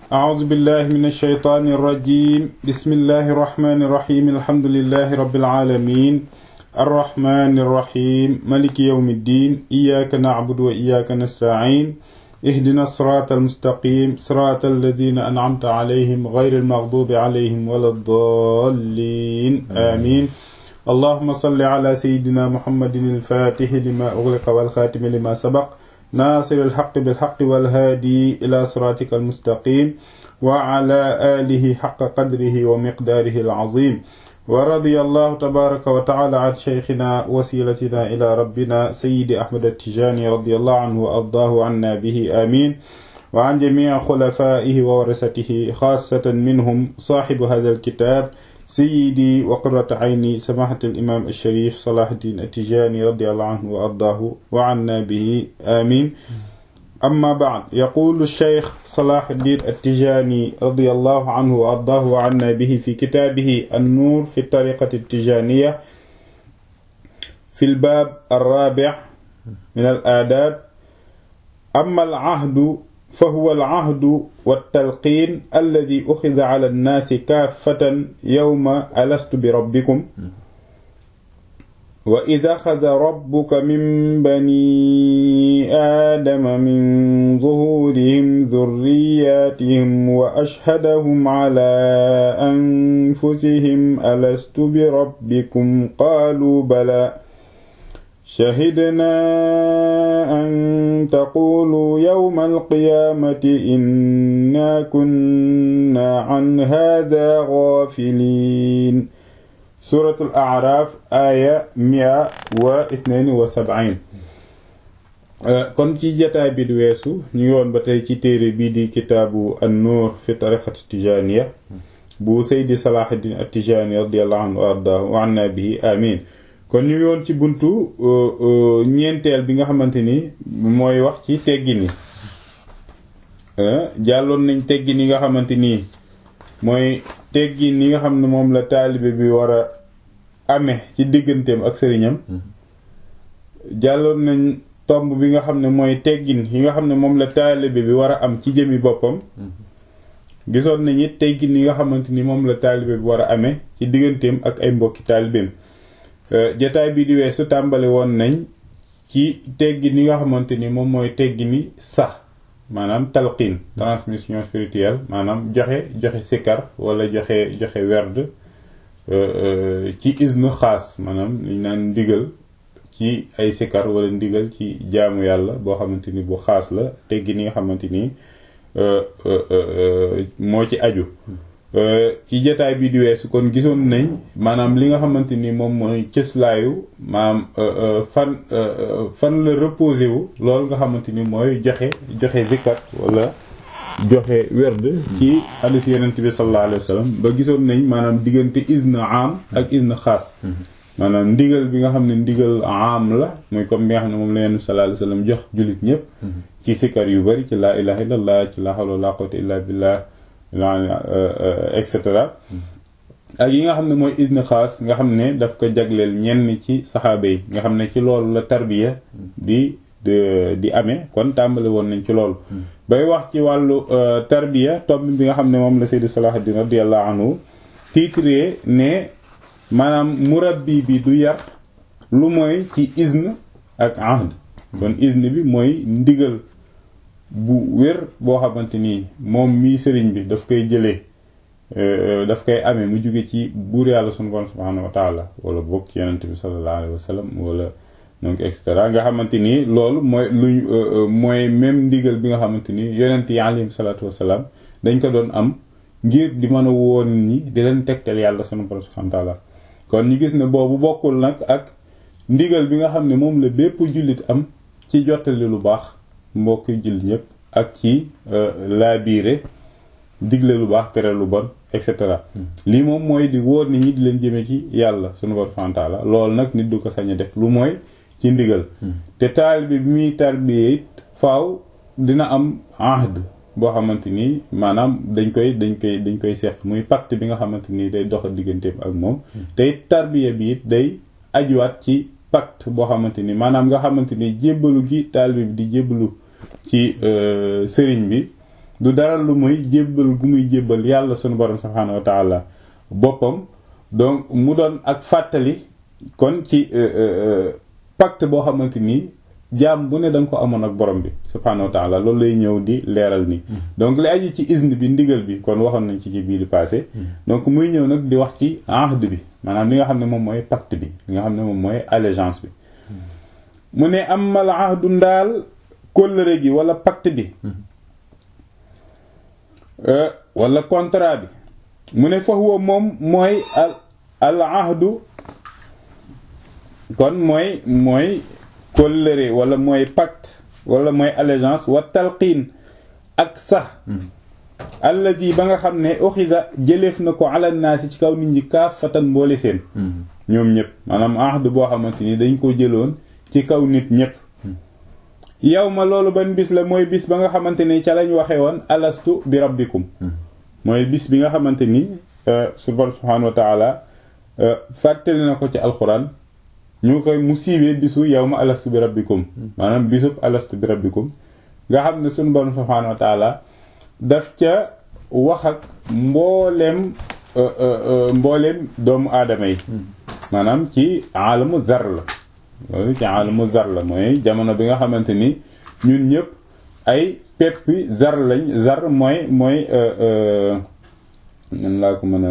أعوذ بالله من الشيطان الرجيم بسم الله الرحمن الرحيم الحمد لله رب العالمين الرحمن الرحيم ملك يوم الدين إياك نعبد وإياك نستعين اهدنا الصراط المستقيم صراط الذين أنعمت عليهم غير المغضوب عليهم ولا الضالين آمين اللهم صل على سيدنا محمد الفاتح لما أغلق والخاتم لما سبق ناصر الحق بالحق والهادي إلى صراطك المستقيم وعلى آله حق قدره ومقداره العظيم ورضي الله تبارك وتعالى عن شيخنا وسيلتنا إلى ربنا سيد أحمد التجاني رضي الله عنه وأرضاه عنا به آمين وعن جميع خلفائه وورثته خاصة منهم صاحب هذا الكتاب سيدي وقرة عيني سماحة الإمام الشريف صلاح الدين التجاني رضي الله عنه وأرضاه وعنا به آمين أما بعد يقول الشيخ صلاح الدين التجاني رضي الله عنه وأرضاه وعنا به في كتابه النور في الطريقة التجانية في الباب الرابع من الآداب أما العهد فهو العهد والتلقين الذي أخذ على الناس كافة يوم ألست بربكم وإذا أخذ ربك من بني آدم من ظهورهم ذرياتهم وأشهدهم على أنفسهم ألست بربكم قالوا بلى شهدنا أن تقولوا يوم القيامة إنا كنا عن هذا غافلين سورة الأعراف آية 172 kon ci jataay bi di weesu ñu ngi woon ba tey ci téere bii di kitaabu an-nuur fi tariqati tijaniya bu Seydi Salahuddin at-Tijani radiyallahu anhu wa ardaahu wa anna bihi amin kon ñu ngi woon ci buntu ñeenteel bi nga xamante ni mooy wax ci teggin yi jàlloon nañ teggin yi nga xamante ni mooy teggin yi nga xam ne moom la taalibe bi war a amee ci digganteem ak sëriñam jàlloon nañ tomb bi nga xam ne mooy teggin yi nga xam ne moom la taalibe bi war a am ci jëmi boppam gisoon nañ it teggin yi nga xamante ni moom la taalibe bi war a amee ci digganteem ak ay mbokki taalibeem jataay bi di weesu tàmbali woon nañ ci teggi ni nga xamante ni moom mooy teggi ni sax maanaam talqin transmission spirituelle maanaam joxe joxe sikkar wala joxe joxe werd ci isnu xaas maanaam liñ naan ndigal ci ay sikkar wala ndigal ci jaamu yàlla boo xamante ni bu xaas la teggi ni nga xamante ni moo ci aju ci jotaay bi di weesu kon gisoon nañ maanaam li nga xamante ni moom mooy cëslaayu maanaam fan fan la reposé wu loolu nga xamante ni mooy joxe joxe zikat wala joxe werd ci hadiis yonent bi sallallahu alayhi wa sallam ba gisoon nañ maanaam diggante izn am ak izn xaas maanaam ndigal bi nga xam ne ndigal am la muy comme bi nga xam ne moom la yonent bi sallallahu alayhi wa sallam jox jullit ñëpp ci sikar yu bari ci laa ilaha illallah ci laa hawla wala quwwata illa billah et cetera ak yi nga xam ne mooy isne xaas nga xam ne daf ko jagleel ñenn ci saxaaba yi nga xam ne ci loolu la tarbiya di di amee kon tàmbali woon nañ ci loolu bay wax ci wàllu tarbiya tomb bi nga xam ne moom la Seydi Salahuddin radiyallahu anhu titré ne maanaam murabbi bi du yar lu mooy ci isne ak ahd kon isne bi mooy ndigal bu wér boo xamante ni moom mii sëriñ bi daf koy jëlee daf koy amee mu jóge ci buur yàlla sunu borom subhaanahu wa taala wala bokk ci yonent bi sallallahu alayhi wa sallam wala donc et cetera nga xamante ni loolu mooy luñ mooy même ndigal bi nga xamante ni yonent yi alayhim salaatu wasalaam dañ ko doon am ngir di mën a woon ñi di leen tegtal yàlla sunu borom subhaanahu wa taala kon ñu gis ne boobu bokkul nag ak ndigal bi nga xam ne moom la bépp jullit am ci jottali lu baax mbokk jullit ñëpp ak ci laabiire digle lu baax tere lu bon et cetera lii moom mooy di wóor nit ñi di leen jëme ci yàlla sunu borom subhaanahu wa taala loolu nag nit du ko sañ a def lu mooy ci ndigal te taalibe bi muy tarbiyee it faaw dina am ahd boo xamante ni maanaam dañ koy dañ koy dañ koy seq muy pacte bi nga xamante ni day dox digganteem ak moom te it tarbiya bi it day ajuwaat ci pacte boo xamante ni maanaam nga xamante ni jébbalu gi taalibe bi di jébbalu ci sëriñ bi du dara lu muy jébbal gu muy jébbal yàlla sunu borom subhaanahu wa taala boppam donc mu doon ak fàttali kon ci pacte boo xamante ni jaam bu ne da nga ko amoon ak borom bi subhaanahu wa taala loolu lay ñëw di leeral ni donc li aju ci izn bi ndigal bi kon waxoon nañ ci ci bii di passé donc muy ñëw nag di wax ci ahd bi maanaam li nga xam ne moom mooy pacte bi li nga xam ne moom mooy allégeance bi mu ne amal ahdu ndaal kóllëre gi wala pacte bi wala contrat bi mu ne fa huwa moom mooy al al ahdu kon mooy mooy kóllëre wala mooy pacte wala mooy allégeance wa talqiin ak sax alladi ba nga xam ne uxida jëleef na ko ala naasi ci kaw nit ñi kaafatan mboole seen ñoom ñëpp maanaam ahdu boo xamante ni dañ ko jëloon ci kaw nit ñëpp yow ma loolu ban bis la mooy bis ba nga xamante ni ca lañ waxee woon alastu bi rabbikum mooy bis bi nga xamante ni subhaanahu wa taala fàttali na ko ci alxuraan ñu koy mu siiwee bisu yow ma alastu bi rabbikum maanaam bisub alastu bi rabbikum nga xam ne suñu borom subhaanahu wa taala daf ca wax ak mbooleem mbooleem doomu aadama yi maanaam ci aalamu zar la loolu ci aalamu zar la mooy jamono bi nga xamante ni ñun ñëpp ay peppi zar lañ zar mooy mooy nan laa ko mën a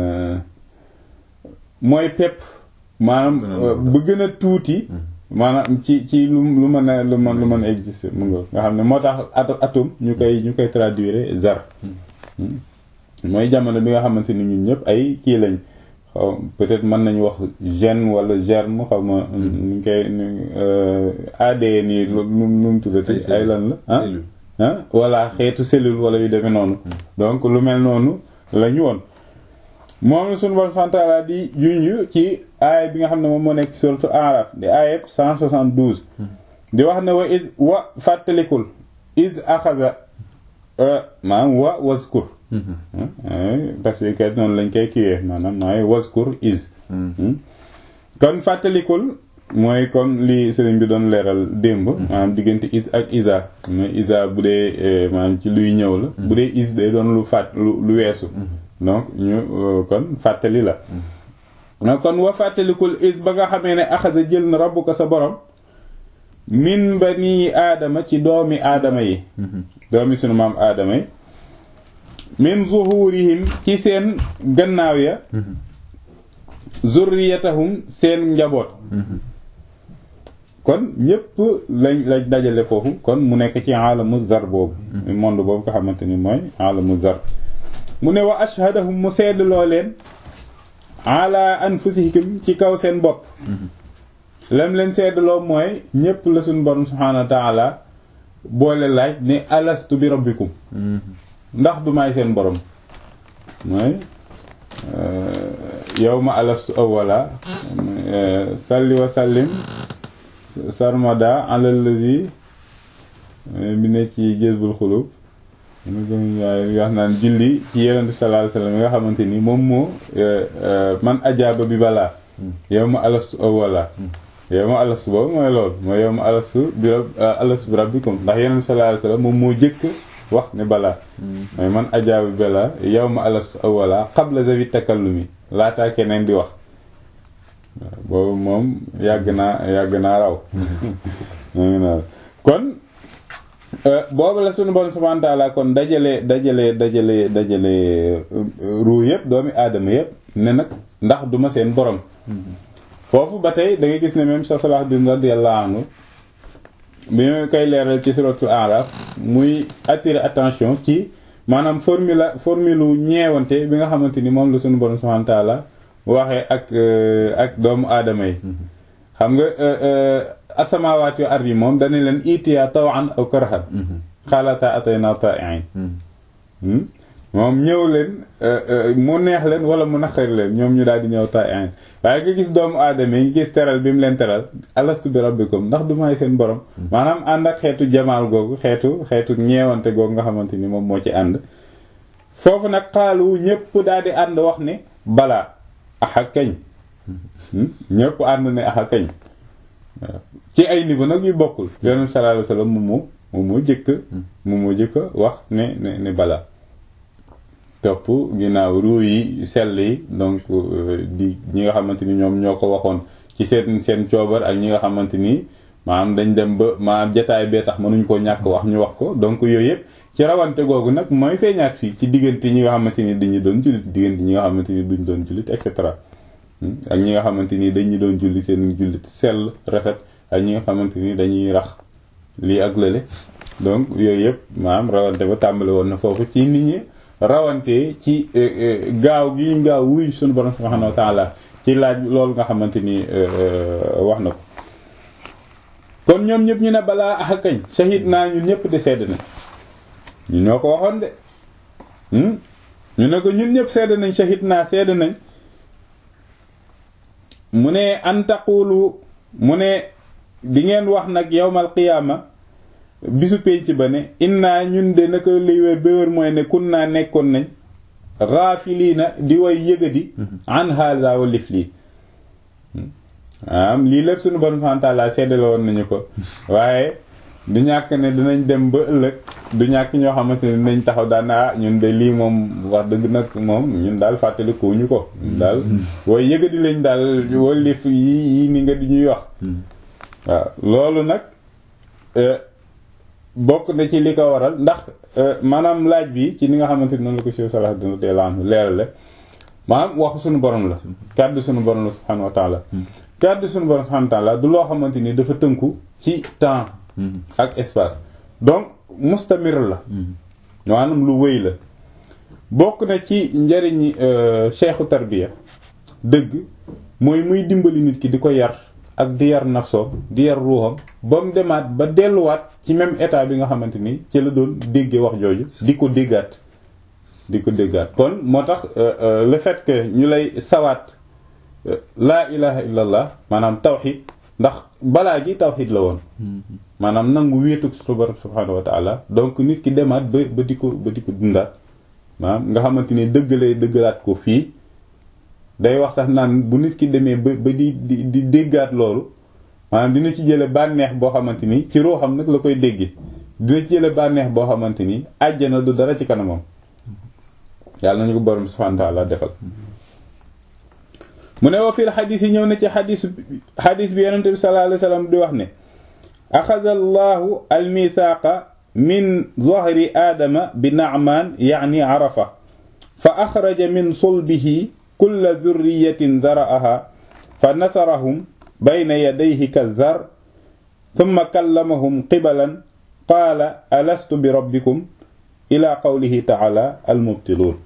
mooy pepp maanaam bu gën a tuuti maanaam ci ci lu lu mën a lu mën lu mën a exister mu nga nga xam ne moo tax atome ñu koy ñu koy traduire zar mooy jamono bi nga xamante ni ñun ñëpp ay kii lañ xaw peut-être mën nañu wax gène wala germe xaw ma ñu koy ADN yi lu nu mu tuddati ay lan la ah ah voilà xeetu cellule wala yu demee noonu donc lu mel noonu lañu woon moom la suñu bon santaala di junj ci aaya bi nga xam ne moom moo nekk surtout Araf di aaya 172 di wax ne wa is wa fàttalikul is axaza maanaam wa waskur tafsirkat noonu lañ koy kiiwee maanaam mooy waskur is kon fàttalikul mooy comme li sëriñ bi doon leeral démb maanaam diggante is ak isa mooy isa bu dee maanaam ci luy ñëw la bu dee is day doon lu fàtt lu lu weesu donc ñu kon fàttali la kon wa fàttalikul is ba nga xamee ne axasa jël na rabbuka sa borom min bani aadama ci doomi aadama yi doomi sunu maam aadama yi min zuhurihim ci seen gannaaw ya zurriyatahum seen njaboot kon ñépp lañ lañ dajale foofu kon mu nekk ci alamu zar boobu monde boobu nga xamante ni mooy alamu zar mu ne wa ashhadahum mu seedloo leen ala anfusihim ci kaw seen bopp lam leen seedloo mooy ñépp la suñu borom subhanahu wa ta'ala boole laaj ne alastu bi rabbikum ndax du may seen borom mooy yawma alastu awwala salli wa sallim sarmada ala allazi bi ne ci jazbul xulub waaye wax naan julli ci yonent bi sallallahu alayhi wasallam nga xamante ni moom moo man ajaaba bi balaa yawma alastu awwala yawma alastu boobu mooy loolu mooy yawma alastu bi alastu bi rabbikum ndax yonent bi sallallahu alayhi wasallam moom moo jëkk wax ne balaa mooy man ajaaba bi balaa yawma alastu awwala qabla zawi takallumi laataa keneen di wax boobu moom yàgg naa yàgg naa raw kon boobu la sunu bon subhanahu wa ta'ala kon dajale dajale dajale dajale ruu yëpp doomi aadama yëpp ne nag ndax duma seen borom foofu ba tey da nga gis ne même sa Salahuddin radiyallahu anhu bi ma koy leeral ci suratul A'raf muy attirer attention ci maanaam formule formule ñeewante bi nga xamante ni moom la sunu borom subhanahu wa ta'ala waxee ak ak doomu aadama yi xam nga asamawaat yu ardi moom dana leen itiya tawan aw karhan xaalata atayna ta'iin moom ñëw leen mu neex leen wala mu naqari leen ñoom ñu daal di ñëw ta'iin waaye nga gis doomu aadama yi nga gis teral bi mu leen teral alastu bi rabbikum ndax du may seen borom maanaam ànd ak xeetu jamaal googu xeetu xeetu ñeewante googu nga xamante ni moom moo ci ànd foofu nag xaalu ñépp daal di ànd wax ne balaa axa kañ ñëpp ànd ne axa kañ ci ay niveau nag yu bokkul yonent sallallahu alayhi wasallam moom moom moo jëkk moom moo jëkk wax ne ne ne bala topp ginnaaw ruu yi sell yi donc di ñi nga xamante ni ñoom ñoo ko waxoon ci seen seen coobar ak ñi nga xamante ni maanaam dañ dem ba maanaam jataay bee tax mënuñ koo ñàkk wax ñu wax ko donc yooyu yëpp ci rawante googu nag mooy feeñaat fii ci diggante ñi nga xamante ni dañuy doon jullit diggante ñi nga xamante ni duñ doon jullit et cetera ak ñi nga xamante ni dañuy doon julli seen jullit sell rafet ak ñi nga xamante ni dañuy rax lii ak lële donc yooyu yëpp maanaam rawante ba tàmbali woon na foofu ci nit ñi rawante ci gaaw gi gaaw wuy suñu borom subhanahu wa ta'ala ci laaj loolu nga xamante ni wax na ko kon ñoom ñëpp ñu ne balaa ax kañ shahid naa ñun ñëpp de sedd nañ ñu ñoo ko waxoon de ñu ne ko ñun ñëpp sedd nañ shahid naa sedd nañ mu ne an taqulu mu ne di ngeen wax nag yawmal qiyaama bisu pénc ba ne inna ñun de naka liy wér ba wér mooy ne kun naa nekkoon nañ gaafiliina di way yëgadi an haza wa lif lii am lii lépp suñu borom subhanahu wa ta'ala seddale woon nañu ko waaye du ñàkk ne dinañ dem ba ëllëg du ñàkk ñoo xamante ne dinañ taxaw daan ah ñun de lii moom wax dëgg nag moom ñun daal fàttalikuwuñu ko ñun daal way yëgadi lañ daal wala lif yi yi ni nga di ñuy wax waaw loolu nag bokk na ci li ko waral ndax maanaam laaj bi ci ni nga xamante ni noonu la ko si salah dina teela am leerale maanaam waxu suñu borom la kàddu suñu borom la subhanahu wa ta'ala kàddu suñu borom subhanahu wa ta'ala du loo xamante ni dafa tënku ci temps ak espace donc mustamir la maanaam lu wéy la bokk na ci njëriñi cheikhu tarbiya dëgg mooy muy dimbali nit ki di ko yar ak di yar nafsoom di yar ruuxam ba mu demaat ba delluwaat ci même état bi nga xamante ni ci la doon déggee wax jooju di ko déggaat di ko déggaat kon moo tax le fait que ñu lay sawaat laa ilaha illallah maanaam tawxid ndax balaa gi tawxid la woon maanaam nangu wéetuk suñu borom subhanahu wa ta'ala donc nit ki demaat ba ba di ko ba di ko dundaat maanaam nga xamante ni dëggalee dëggalaat ko fii day wax sax naan bu nit ki demee ba ba di di di déggaat loolu maanaam dina ci jële bànneex boo xamante ni ci ruuxam nag la koy dégge dina ci jële bànneex boo xamante ni àjjana du dara ci kanamam yàlla nañu ko borom subhanahu wa ta'ala defal mu ne wa fil xadis yi ñëw na ci xadis xadis bi yonente bi sallallahu alayhi wasallam di wax ne axada allahu almithaaqa min zahri aadama bi na'man ya'ni arafa fa axraja min sulbihi kulla dhurriyatin zara'aha fa nasarahum bayna yadayhi kadhar thumma kallamahum qibalan qaala alastu bi rabbikum ila qawlihi ta'ala almubtiluun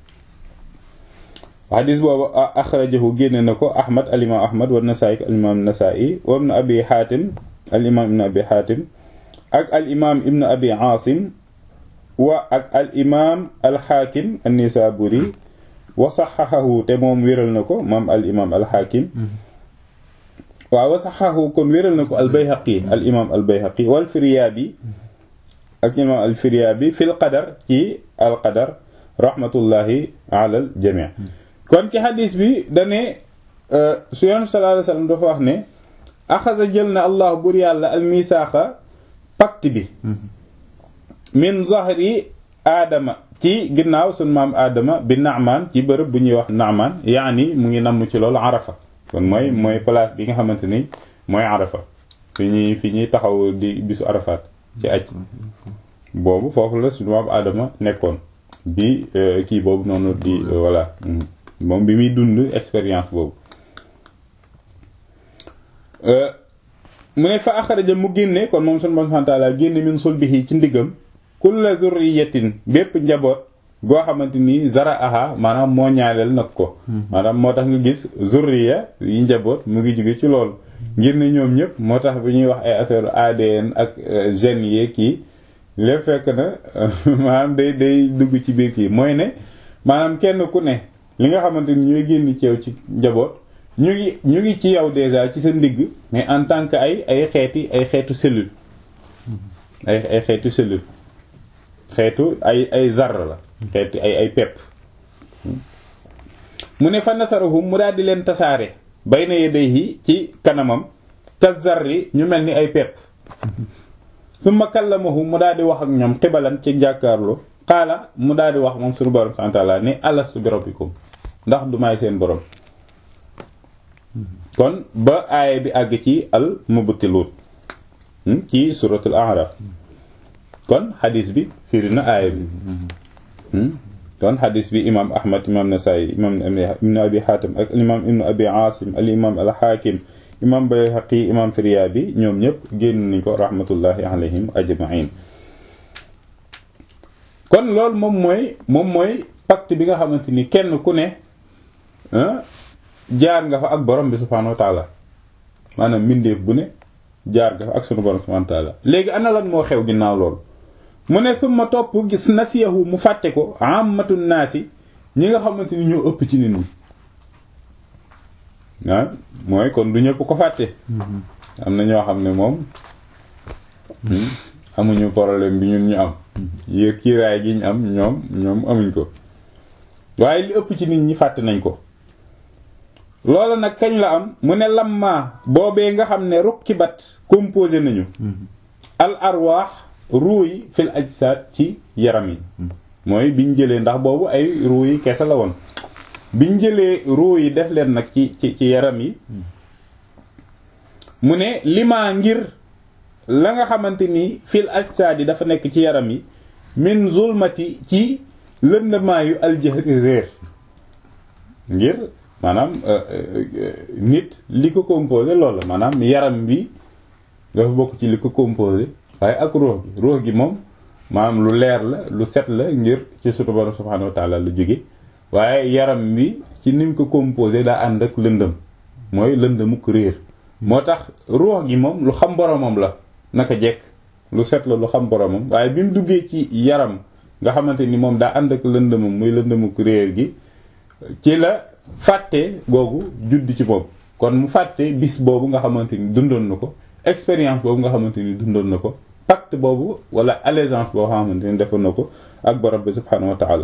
xadis boobu axrajahu génne na ko ahmad alimaam ahmad wa nasaa'i alimaam nasaa'i wa ibnu abi xaatim alimaam ibnu abi xaatim ak alimaam ibnu abi aasim wa ak alimaam alxaakim annisaaburi wa saxaxahu te moom wéral na ko maam alimaam alxaakim waaw wa saxaxahu kon wéral na ko albayhaqi alimaam albayhaqi wal firyaabi ak imaam alfiryaabi fil qadar ci alqadar rahmatullahi ala al jamii kon ci xadis bi dane su yoon sallallahu alayhi wasallam dafa wax ne axasa jël na allah bur yàlla al misaaxa pacte bi min zahri aadama ci ginnaaw sun maam aadama bi naamaan ci bërëb bu ñuy wax naamaan yaani mu ngi namm ci loolu arafa kon mooy mooy place bi nga xamante ni mooy arafa fi ñuy fi ñuy taxaw di bisu arafaat ci aj boobu foofu la sunu maam aadama nekkoon bi kii boobu noonu di voilà moom bi muy dund expérience boobu mu ne fa axaraja mu génne kon moom sunu Boroom taala génne min sulbihi ci ndiggam kulla zurriyatin bépp njaboot goo xamante ni zara aha maanaam moo ñaaleel nag ko maanaam moo tax nga gis zurriya yi njaboot mu ngi jóge ci loolu ngir ne ñoom ñëpp moo tax bi ñuy wax ay affaire ADN ak gènes yeeg kii lépp fekk na maanaam day day dugg ci biir kii mooy ne maanaam kenn ku ne li nga xamante ni ñooy génn ci yow ci njaboot ñu ngi ñu ngi ci yow déjà ci sa ndigg mais en tant que ay ay xeeti ay xeetu cellule ay ay xeetu cellule xeetu ay ay zar la xeetu ay ay pepp mu ne fa nasarahum mu daal di leen tasaare bayna yadayhi ci kanamam ka zarri ñu mel ni ay pepp summa kallamahu mu daal di wax ak ñoom xibalan ci jàkkaarloo xaala mu daal di wax moom suñu borom subhanahu wa ta'ala ni alastu bi rabbikum ndax du may seen borom kon ba aaya bi àgg ci al mubtiluun ci suratul a'raf kon xadis bi firi na aaya bi kon xadis bi imam ahmad imam nasaayi imam ibnu abi xaatim ak imam ibnu abi aasim al imam al xaakim imam bayhaqi imam firyaabi ñoom ñëpp génn nañ ko rahmatullahi alayhim ajmain kon loolu moom mooy moom mooy pacte bi nga xamante ni kenn ku ne jaar nga fa ak borom bi subhaanahu wa taala maanaam mbindeef bu ne jaar nga fa ak sunu borom subhaanahu wa taala léegi ana lan moo xew ginnaaw loolu mu ne suma topp gis nasiyahu mu fàtte ko amatu naasi ñi nga xamante ni ñoo ëpp ci nit ñi ah mooy kon du ñëpp ko fàtte am na ñoo xam ne moom amuñu problème bi ñun ñu am yéeg kiiraay gi ñu am ñoom ñoom amuñ ko waaye li ëpp ci nit ñi fàtte nañ ko loolu nag kañ la am mu ne lamma boobee nga xam ne rukkibat composé nañu al arwaax ruu yi fil ajsaad ci yaram yi mooy biñ jëlee ndax boobu ay ruu yi kese la woon biñ jëlee ruu yi def leen nag ci ci ci yaram yi mu ne limaa ngir la nga xamante ni fil ajsaad yi dafa nekk ci yaram yi min zulmati ci lëndamaayu aljahri réer ngir maanaam nit li ko composé loolu la maanaam yaram bi dafa bokk ci li ko composé waaye ak ruux gi ruux gi moom maanaam lu leer la lu set la ngir ci sutu borom subhanahu wa taala lu jóge waaye yaram bi ci ni mu ko composé daa ànd ak lëndëm mooy lëndëmuk réer moo tax ruux gi moom lu xam boromam la naka jekk lu set la lu xam boromam waaye bi mu duggee ci yaram nga xamante ni moom daa ànd ak lëndëmam muy lëndëmuk réer gi ci la fàtte googu judd ci moom kon mu fàtte bis boobu nga xamante ni dundoon na ko expérience boobu nga xamante ni dundoon na ko pacte boobu wala allégeance boo xamante ni defoon na ko ak borom bi subhanahu wa taala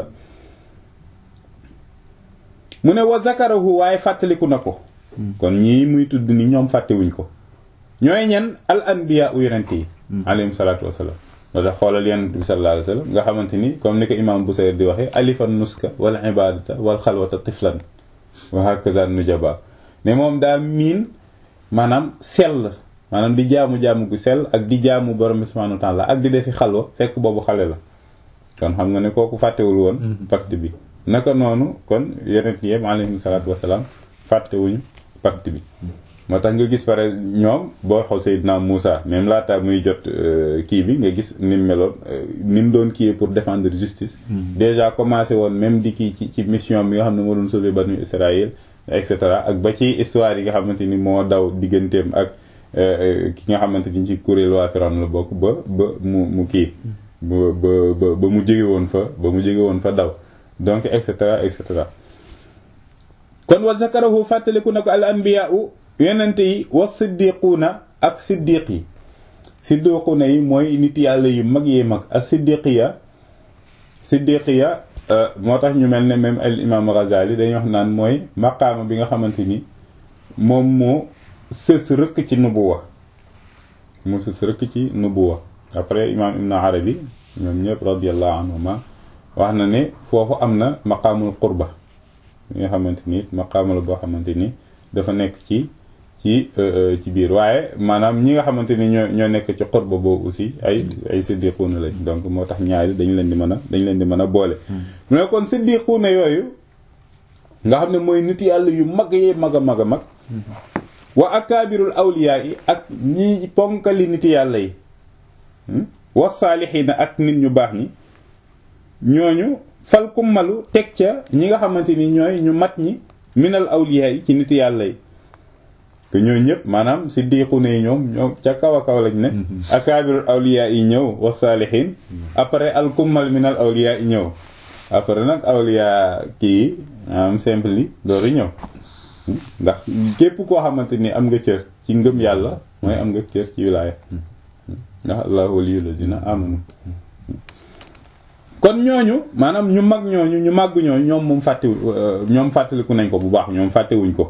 mu ne wa zakarahu waaye fàttaliku na ko kon ñii muy tudd ni ñoom fàttewuñ ko ñooy ñen al anbiya u yonent yi alayhim salaatu wasalaam wala xoolal yonent bi sallallahu alayhi wasallam nga xamante ni comme ni ko imam Busayr di waxee alifan nuska wal ibadata wal xalwata tiflan wa hakaza nujaba ne moom daa miin maanaam sell maanaam di jaamu jaamu gu sell ak di jaamu borom bi subhanahu wa ta'ala ak di defi xalwa fekk boobu xale la kon xam nga ne kooku fàttewul woon pacte bi naka noonu kon yonent yëpp alayhim salaatu wasalaam fàttewuñu pacte bi moo tax nga gis pare ñoom boo xaw Seydina Moussa même laata muy jot kii bi nga gis ni mu meloon ni mu doon kii pour défendre justice déjà commencé woon même di kii ci ci mission bi nga xam ne moo doon sauver banu Israël et cetera ak ba ci histoire yi nga xamante ni moo daw digganteem ak ki nga xamante ni ci kuréel waa Firawna la bokk ba ba mu mu kii ba ba ba mu jóge woon fa ba mu jóge woon fa daw donc et cetera et cetera kon wa zakarahu fàttaliku na ko al anbiya yonente yi wa siddiquuna ak siddiq yi siddiquuna yi mooy nit yàlla yu mag yee mag ak siddiqiya siddiqiya moo tax ñu mel ne même al imam Ghazali dañuy wax naan mooy maqaama bi nga xamante ni moom moo sës rëkk ci nubuwa moo sës rëkk ci nubuwa après imam ibn arabi ñoom ñëpp radiyallahu anhuma wax na ne foofu am na maqaamul qurba bi nga xamante ni maqaama la boo xamante ni dafa nekk ci ci ci biir waaye maanaam ñi nga xamante ni ñoo ñoo nekk ci xurba boobu aussi ay ay siddiquuna lañ donc moo tax ñaari dañu leen di mën a dañu leen di mën a boole mu ne kon siddiquuna yooyu nga xam ne mooy nit yàlla yu mag yee mag a mag a mag wa akaabirul awliyaa yi ak ñi ponkali nit yàlla yi wa saalixiina ak nit ñu baax ñi ñooñu fal kummalu teg ca ñi nga xamante ni ñooy ñu mat ñi minal awliyaa yi ci nit yàlla yi que ñooñu ñëpp maanaam siddiquna yi ñoom ñoom ca kaw a kaw lañ ne akaabirul awliyaa yi ñëw wa saalixiin après al kummal minal awliyaa yi ñëw après nag awliyaa kii am simple yi dooru ñëw ndax képp koo xamante ni am nga cër ci ngëm yàlla mooy am nga cër ci wilaaya ndax allahu waliyyu lazina amanu kon ñooñu maanaam ñu mag ñooñu ñu màgg ñooñu ñoom moom fàttewu ñoom fàttaliku nañ ko bu baax ñoom fàttewuñ ko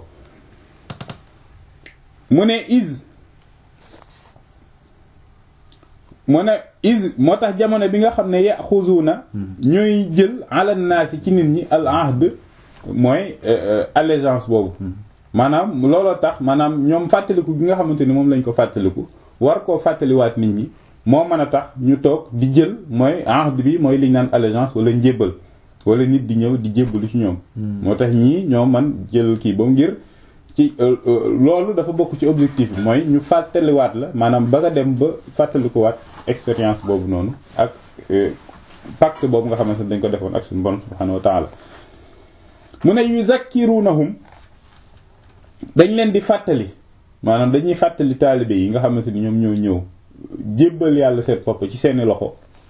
mu ne is mu ne is moo tax jamono bi nga xam ne yaxuzuuna ñooy jël ala naasi ci nit ñi al ahd mooy allégeance boobu maanaam looloo tax maanaam ñoom fàttaliku gi nga xamante ni moom lañ ko fàttaliku war koo fàttaliwaat nit ñi moo mën a tax ñu toog di jël mooy ahd bi mooy liñ naan allégeance wala njébbal wala nit di ñëw di jébbalu ci ñoom moo tax ñii ñoo man jël kii ba ngir ci loolu dafa bokk ci objectif bi mooy ñu fàttaliwaat la maanaam ba nga dem ba fàttalikuwaat expérience boobu noonu ak pacte boobu nga xamante ne dañ ko defoon ak suñu borom subhanahu wa ta'ala mu ne yuzakkirunahum dañ leen di fàttali maanaam dañuy fàttali taalibe yi nga xamante ni ñoom ñoo ñëw jébbal yàlla seen bopp ci seeni loxo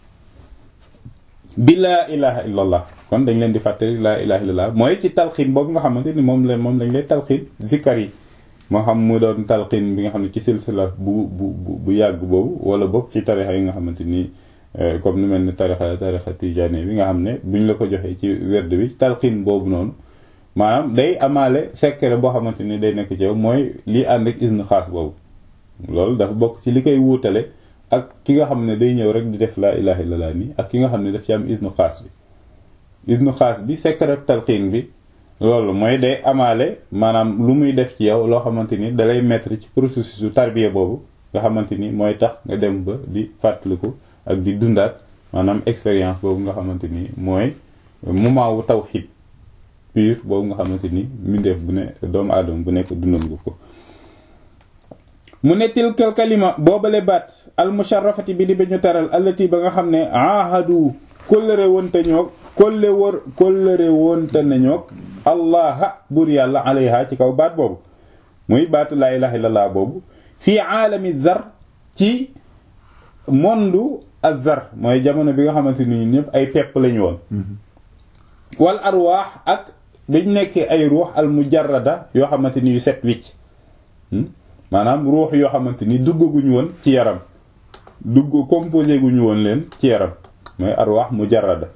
bi laa ilaha illallah kon dañ leen di fàttali laa ilaha illallah mooy ci talxiin boobu nga xamante ni moom la moom lañ lay talxiin zikkar yi moo xam mu doon talxiin bi nga xam ne ci silsila bu bu bu yàgg boobu wala boog ci tarixa yi nga xamante ni comme ni mel ni tarixa tarixa tijaani bi nga xam ne buñ la ko joxee ci werd bi talxiin boobu noonu maanaam day amaale secret boo xamante ni day nekk ci yow mooy lii ànd ak isnu xaas boobu loolu dafa bokk ci li koy wuutale ak ki nga xam ne day ñëw rek di def laa ilaha illallah nii ak ki nga xam ne daf ci am isnu xaas bi isnu xaas bi secret talxiin bi loolu mooy day amaale maanaam lu muy def ci yow loo xamante ni dalay mettre ci processus su tarbiya boobu nga xamante ni mooy tax nga dem ba di fàttaliku ak di dundaat maanaam expérience boobu nga xamante ni mooy moment wu tawhid pur boobu nga xamante ni mbindeef bu ne doomu aadama bu nekk dundal nga ko mu ne tilkal kalima boobale baat al musharrafati bi di ba ñu teral allati ba nga xam ne ahadu kóllëre wonte ñoog kólle wër kóllëre wonte nañoog allaha buur yàlla alayha ci kaw baat boobu muy baatu laa ilaha illallah boobu fii aalami zar ci mondu azar mooy jamono bi nga xamante ni ñun ñëpp ay pepp lañu woon wal arwaax ak dañ nekkee ay ruux al mujarrada yoo xamante ni yu set wicc maanaam ruux yoo xamante ni duggaguñu woon ci yaram dugg composé guñu woon leen ci yaram mooy arwaax mujarrada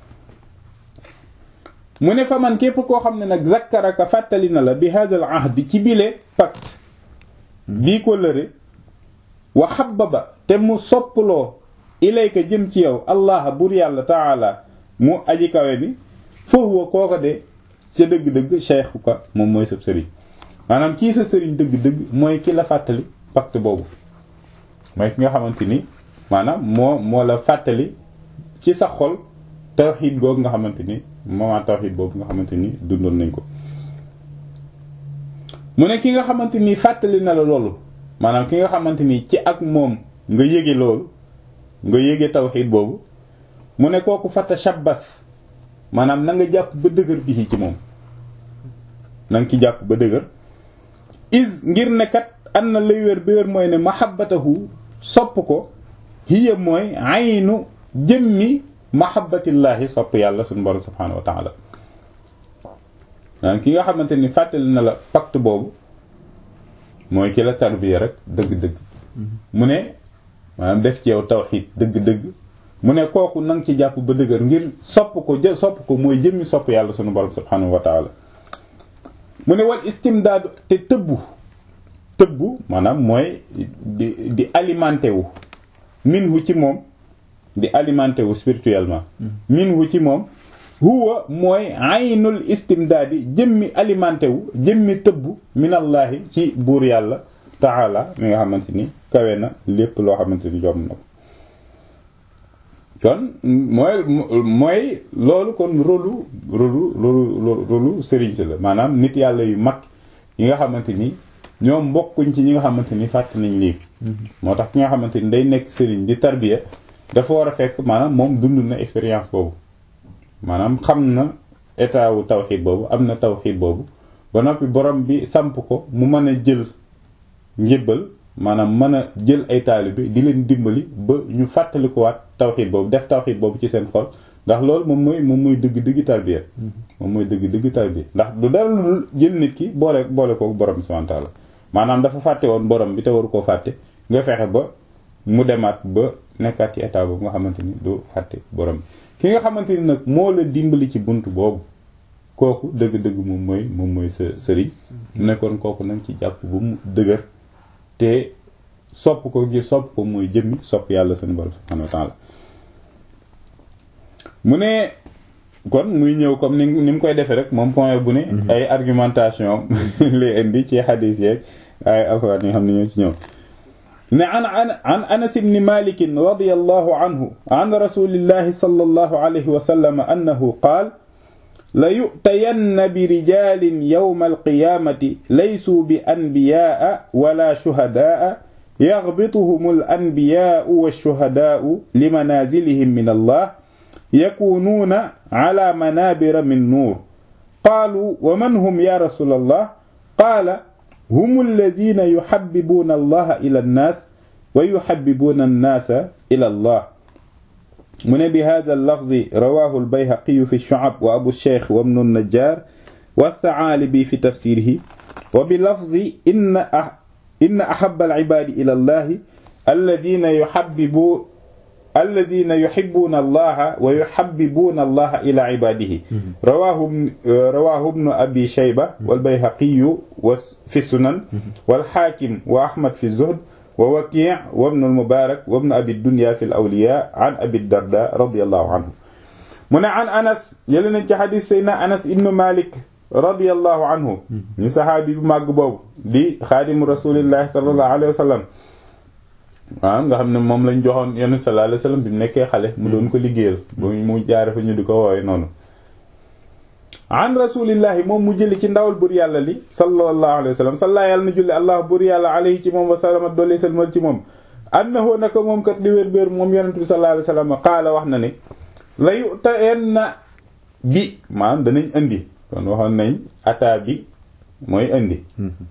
mu ne fa man képp koo xam ne nag zakkaraka fàttali na la bi hadal ahdi ci bile pacte bii ko lëre wa habbaba te mu soppaloo ilayka jëm ci yow allah bur yàlla taala mu aji kawe bi foofu kooko de ca dëgg-dëgg cheikhuka moom mooy sab sëriñ maanaam kii sa sëriñ dëgg-dëgg mooy ki la fàttali pacte boobu mooy ki nga xamante ni maanaam moo moo la fàttali ci sa xol tawxiid googu nga xamante ni moment tawxiid boobu nga xamante ni dundoon nañ ko mu ne ki nga xamante ni fàttali na la loolu maanaam ki nga xamante ni ci ak moom nga yége loolu nga yége tawxiid boobu mu ne kooku fata shabbas maanaam na nga jàpp ba dëgër bi ci moom na nga ki jàpp ba dëgër is ngir ne kat am na lay wér bi wér mooy ne mahabbatahu sopp ko hiya mooy aynu jëmmi mahabbatillaahi sopp yàlla suñu borom subhaanahu wa taala maanaam ki nga xamante ni fàttali na la pacte boobu mooy ki la tarbiya rek dëgg-dëgg mu ne maanaam def ci yow tawxiid dëgg-dëgg mu ne kooku nang ci jàpp ba dëgër ngir sopp ko jë sopp ko mooy jëmmi sopp yàlla suñu borom subhaanahu wa taala mu ne wal istimdaadu te tëbbu tëbbu maanaam mooy di di alimenté wu minhu ci moom di alimenté wu spirituellement minhu ci moom huwa mooy aynul istimdaadi jëmmi alimenté wu jëmmi tëbbu minallaahi ci buur yàlla taala mi nga xamante ni kawe na lépp loo xamante ni jom na ko kon mooy mooy loolu kon rôlu rôlu rôlu rôlu sëriñ si la maanaam nit yàlla yu mag yi nga xamante ni ñoom mbokkuñ ci ñi nga xamante ni fàtt nañ lii moo tax ki nga xamante ni day nekk sëriñ di tarbiya dafa war a fekk maanaam moom dund na expérience boobu maanaam xam na état wu tawxiid boobu am na tawxiid boobu ba noppi borom bi samp ko mu mën a jël njébbal maanaam mën a jël ay taalibe di leen dimbali ba ñu fàttalikuwaat tawxiid boobu def tawxiid boobu ci seen xol ndax loolu moom mooy moom mooy dëgg dëgg tarbiya moom mooy dëgg dëgg tarbiya ndax du dara lu jël nit ki boole boole ko borom bi subhaanahu wa ta'aala maanaam dafa fàtte woon borom bi te waru koo fàtte nga fexe ba mu demaat ba nekkaat ci état boobu nga xamante ni du fàtte borom bi ki nga xamante ni nag moo la dimbali ci bunt boobu kooku dëgg-dëgg moom mooy moom mooy sa sëriñ mu nekkoon kooku nag ci jàpp bu mu dëgër te sopp ko ngir sopp ko mooy jëmmi sopp yàlla suñu borom subhanahu wa ta'ala mu ne kon muy ñëw comme ni ni mu koy defee rek moom point bu ne ay argumentation lay indi ci xadiis yeeg ay alxuraan yi xam ne ñoo ci ñëw ne an an anas ibn malik radiyallahu anhu an rasulillahi sallallahu alayhi wa sallam annahu qaal la yu'tayanna bi rijalin yawma alqiyamati laysuu bi anbiyaa wala shuhadaa yaghbituhum al-anbiyaa wash-shuhadaa limanazilihim min Allah yakunuuna ala manabira min nuur qaalu wa man hum ya rasulallah qaala hum alladina yuhabbibuuna allaha ila annaas wa yuhabbibuuna annaasa ila allah mu ne bi hada allafzi rawahu albayhaqiyu fi shu'ab wa abu sheikh wa ibnu najjar wa tha'alibi fi tafsirihi wa bi lafzi inna inna ahabba al'ibaadi ila allahi alladina yuhabbibu alladina yuhibbuuna allaha wa yuhabbibuuna allaha ila ibaadihi rawaahu rawaahu ibnu abi shayba wal bayhaqiyu wa fi sunan wal haakim wa ahmad fi zuhd wa waki' wa ibnu al mubaarak wa ibnu abi dunya fi al awliyaa an abi darda radiyallahu anhu mu ne an anas yële nañ ci xadiis sayna anas ibnu malik radiyallahu anhu ñu saxaabi bu màgg boobu di xaadimu rasulillahi sallallahu alayhi wa sallam waaw nga xam ne moom lañ joxoon yonent sallallahu alayhi wasallam bi mu nekkee xale mu doon ko liggéeyal ba mu jaare fa ñu di ko woowe noonu an rasulillahi moom mu jëli ci ndawal bur yàlla li sallallahu alayhi wasallam salla yàlla na julli allah bur yàlla alayhi ci moom wa salama dolli salmal ci moom annahu naka moom kat li wér béer moom yonent bi sallallahu alayhi wasallam qaala wax na ne la yu'tayanna bi maanaam danañ indi kon waxoon nañ ataa bi mooy indi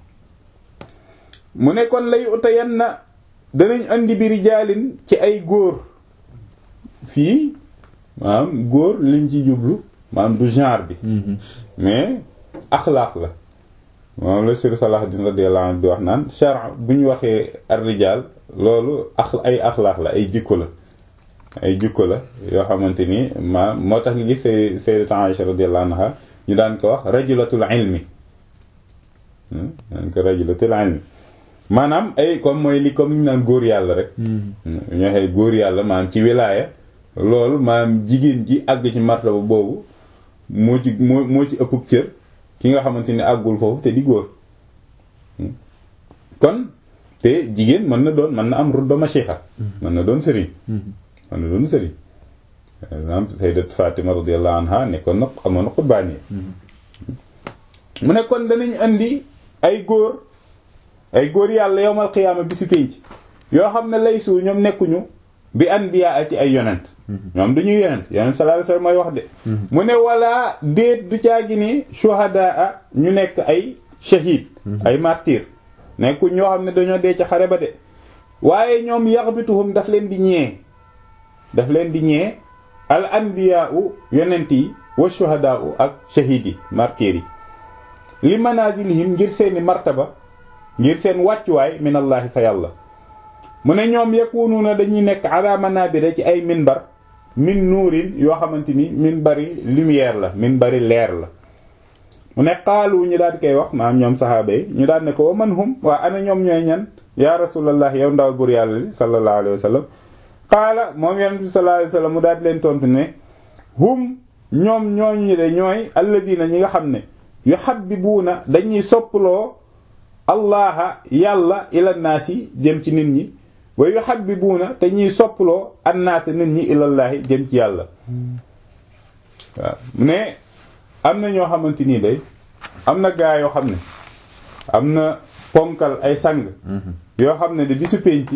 mu ne kon la yu'tayanna danañ andi bi rijaalin ci ay góor fii maanaam góor liñ ci jublu maanaam du genre bi mais axlaaq la moom la sur Salahuddin radiyallahu anhu di wax naan char bu ñu waxee ar rijaal loolu ax ay axlaaq la ay jikko la ay jikko la yoo xamante ni ma moo tax nga gis say sayyidat Aisha radiyallahu anha ñu daan ko wax rajulatul ilmi daan ko rajulatul ilmi maanaam ay comme mooy li comme ni ñu naan góor yàlla rek ñu waxee góor yàlla maanaam ci wilaaya loolu maanaam jigéen ji àgg ci martaba boobu moo ci moo moo ci ëpp cër ki nga xamante ni àggul foofu te di góor kon te jigéen mën na doon mën na am rudba mashixa mën na doon sëriñ mën na doon sëriñ par exemple sayyidat Fatima radiyallahu anha nekkoon na amoon na xutbaan yi mu ne kon danañ andi ay góor ay góor yàlla yowmal qiyaama bi si pénc yoo xam ne laysu ñoom nekkuñu bi anbiya ci ay yonent ñoom duñuy yonent yonent sallallahu alayhi wasallam mooy wax de mu ne wala déet du caagi ni shuhadaa ñu nekk ay shahid ay martyr nekku ñoo xam ne dañoo dee ci xare ba de waaye ñoom yaxbituhum daf leen di ñee daf leen di ñee al anbiya u yonent yi wa shuhadaa u ak shahid yi martyr yi li manazilihim ngir seeni martaba ngir seen wàccuwaay minallahi fa yàlla mu ne ñoom yakunuuna dañuy nekk ala manabira ci ay minbar min nuurin yoo xamante ni minbari lumière la minbari leer la mu ne xaalu ñu daal di koy wax maam ñoom saxaaba yi ñu daal ne ko wa man hum waa ana ñoom ñooy ñan ya rasulallah yow ndawal bur yàlla li sallallahu alayhi wa sallam qaala moom yonent bi sallallahu alayhi wa sallam mu daal di leen tontu ne hum ñoom ñooñu de ñooy alladina ñi nga xam ne yuhabbibuuna dañuy soppaloo allaha yàlla ila naasi jëm ci nit ñi wa yuhabbibuuna te ñuy soppaloo annaasi nit ñi ilallaahi jëm ci yàlla waaw ne am na ñoo xamante nii day am na gaa yoo xam ne am na ponkal ay sang yoo xam ne de bisu penc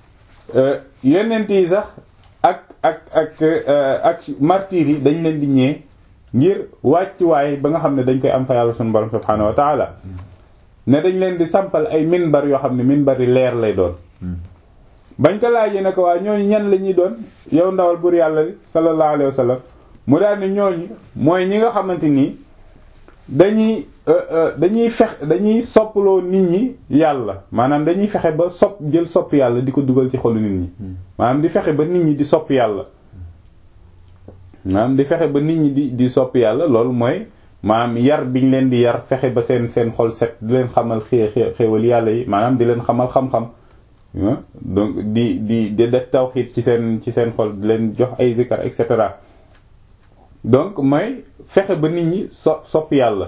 yonent yi sax ak ak ak ak martyr yi dañ leen di ñee ngir wàccuwaay ba nga xam ne dañ koy am fa yàlla sunu borom subhaanahu wa taala ne dañ leen di sampal ay minbar yoo xam ne minbar yi leer lay doon bañ ko laajee ne ko waa ñooñu ñan la ñuy doon yow ndawal bur yàlla li sallallahu alayhi wa sallam mu daal ne ñooñu mooy ñi nga xamante nii dañuy dañuy fex dañuy soppaloo nit ñi yàlla maanaam dañuy fexe ba sopp jël sopp yàlla di ko dugal ci xolu nit ñi maanaam di fexe ba nit ñi di sopp yàlla maanaam di fexe ba nit ñi di di sopp yàlla loolu mooy maanaam yar biñ leen di yar fexe ba seen seen xol set di leen xamal xée xéewal yàlla yi maanaam di leen xamal xam-xam donc di di di def tawxiid ci seen ci seen xol di leen jox ay zikar et cetera donc mooy fexe ba nit ñi so sopp yàlla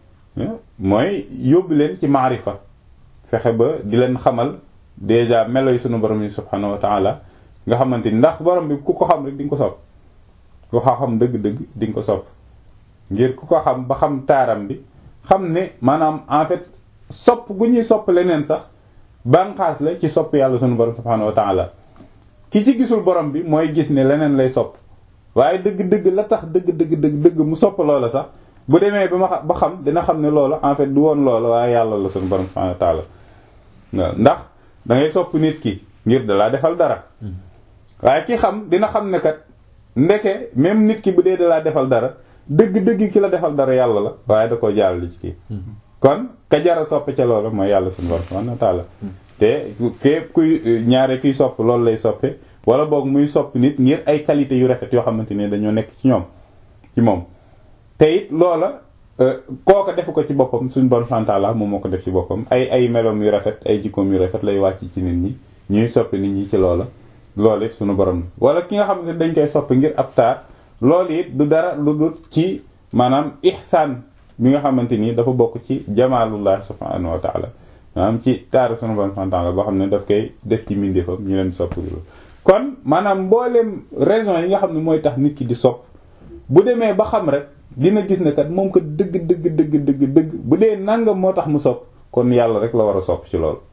mooy yóbbu leen ci maarifa fexe ba di leen xamal déjà melo yi sunu borom yi subhanahu wa taala nga xamante ni ndax borom bi ku ko xam rek di nga ko sopp ku ko xam dëgg-dëgg di nga ko sopp ngir ku ko xam ba xam taaram bi xam ne maanaam en fait sopp gu ñuy sopp leneen sax banqaas la ci sopp yàlla sunu borom subhanahu wa taala ki ci gisul borom bi mooy gis ne leneen lay sopp waaye dëgg-dëgg la tax dëgg-dëgg dëgg dëgg mu sopp loola sax bu demee ba ma ba xam dina xam ne loola en fait du woon loola waaye yàlla la sunu borom subhanahu wa taala waaw ndax da ngay sopp nit ki ngir dalaa defal dara waaye ki xam dina xam ne kat ndeke même nit ki bu dee dalaa defal dara dëgg-dëgg ki la defal dara yàlla la waaye da koo jaarale ci kii kon ka jara sopp ca loola mooy yàlla sunu borom subhanahu wa taala te képp kuy ñaare kuy sopp loolu lay soppe wala boog muy sopp nit ngir ay qualité yu rafet yoo xamante ne dañoo nekk ci ñoom ci moom te it loola kooka defu ko ci boppam suñu borom subhanahu wa taala moom moo ko def ci boppam ay ay meloom yu rafet ay jikkoom yu rafet lay wàcc ci nit ñi ñuy soppi nit ñi ci loola loolu it suñu borom wala ki nga xamante ne dañ koy soppi ngir ab taar loolu it du dara lu dul ci maanaam ihsaan bi nga xamante ni dafa bokk ci jamaalullah subhanahu wa taala maanaam ci taaru sunu borom subhanahu wa taala boo xam ne daf koy def ci mbindeefam ñu leen sopp kon maanaam mbooleem raison yi nga xam ne mooy tax nit ki di sopp bu demee ba xam rek dina gis ne kat moom ko dëgg dëgg dëgg dëgg dëgg bu dee nangam moo tax mu sopp kon yàlla rek la war a sopp ci loolu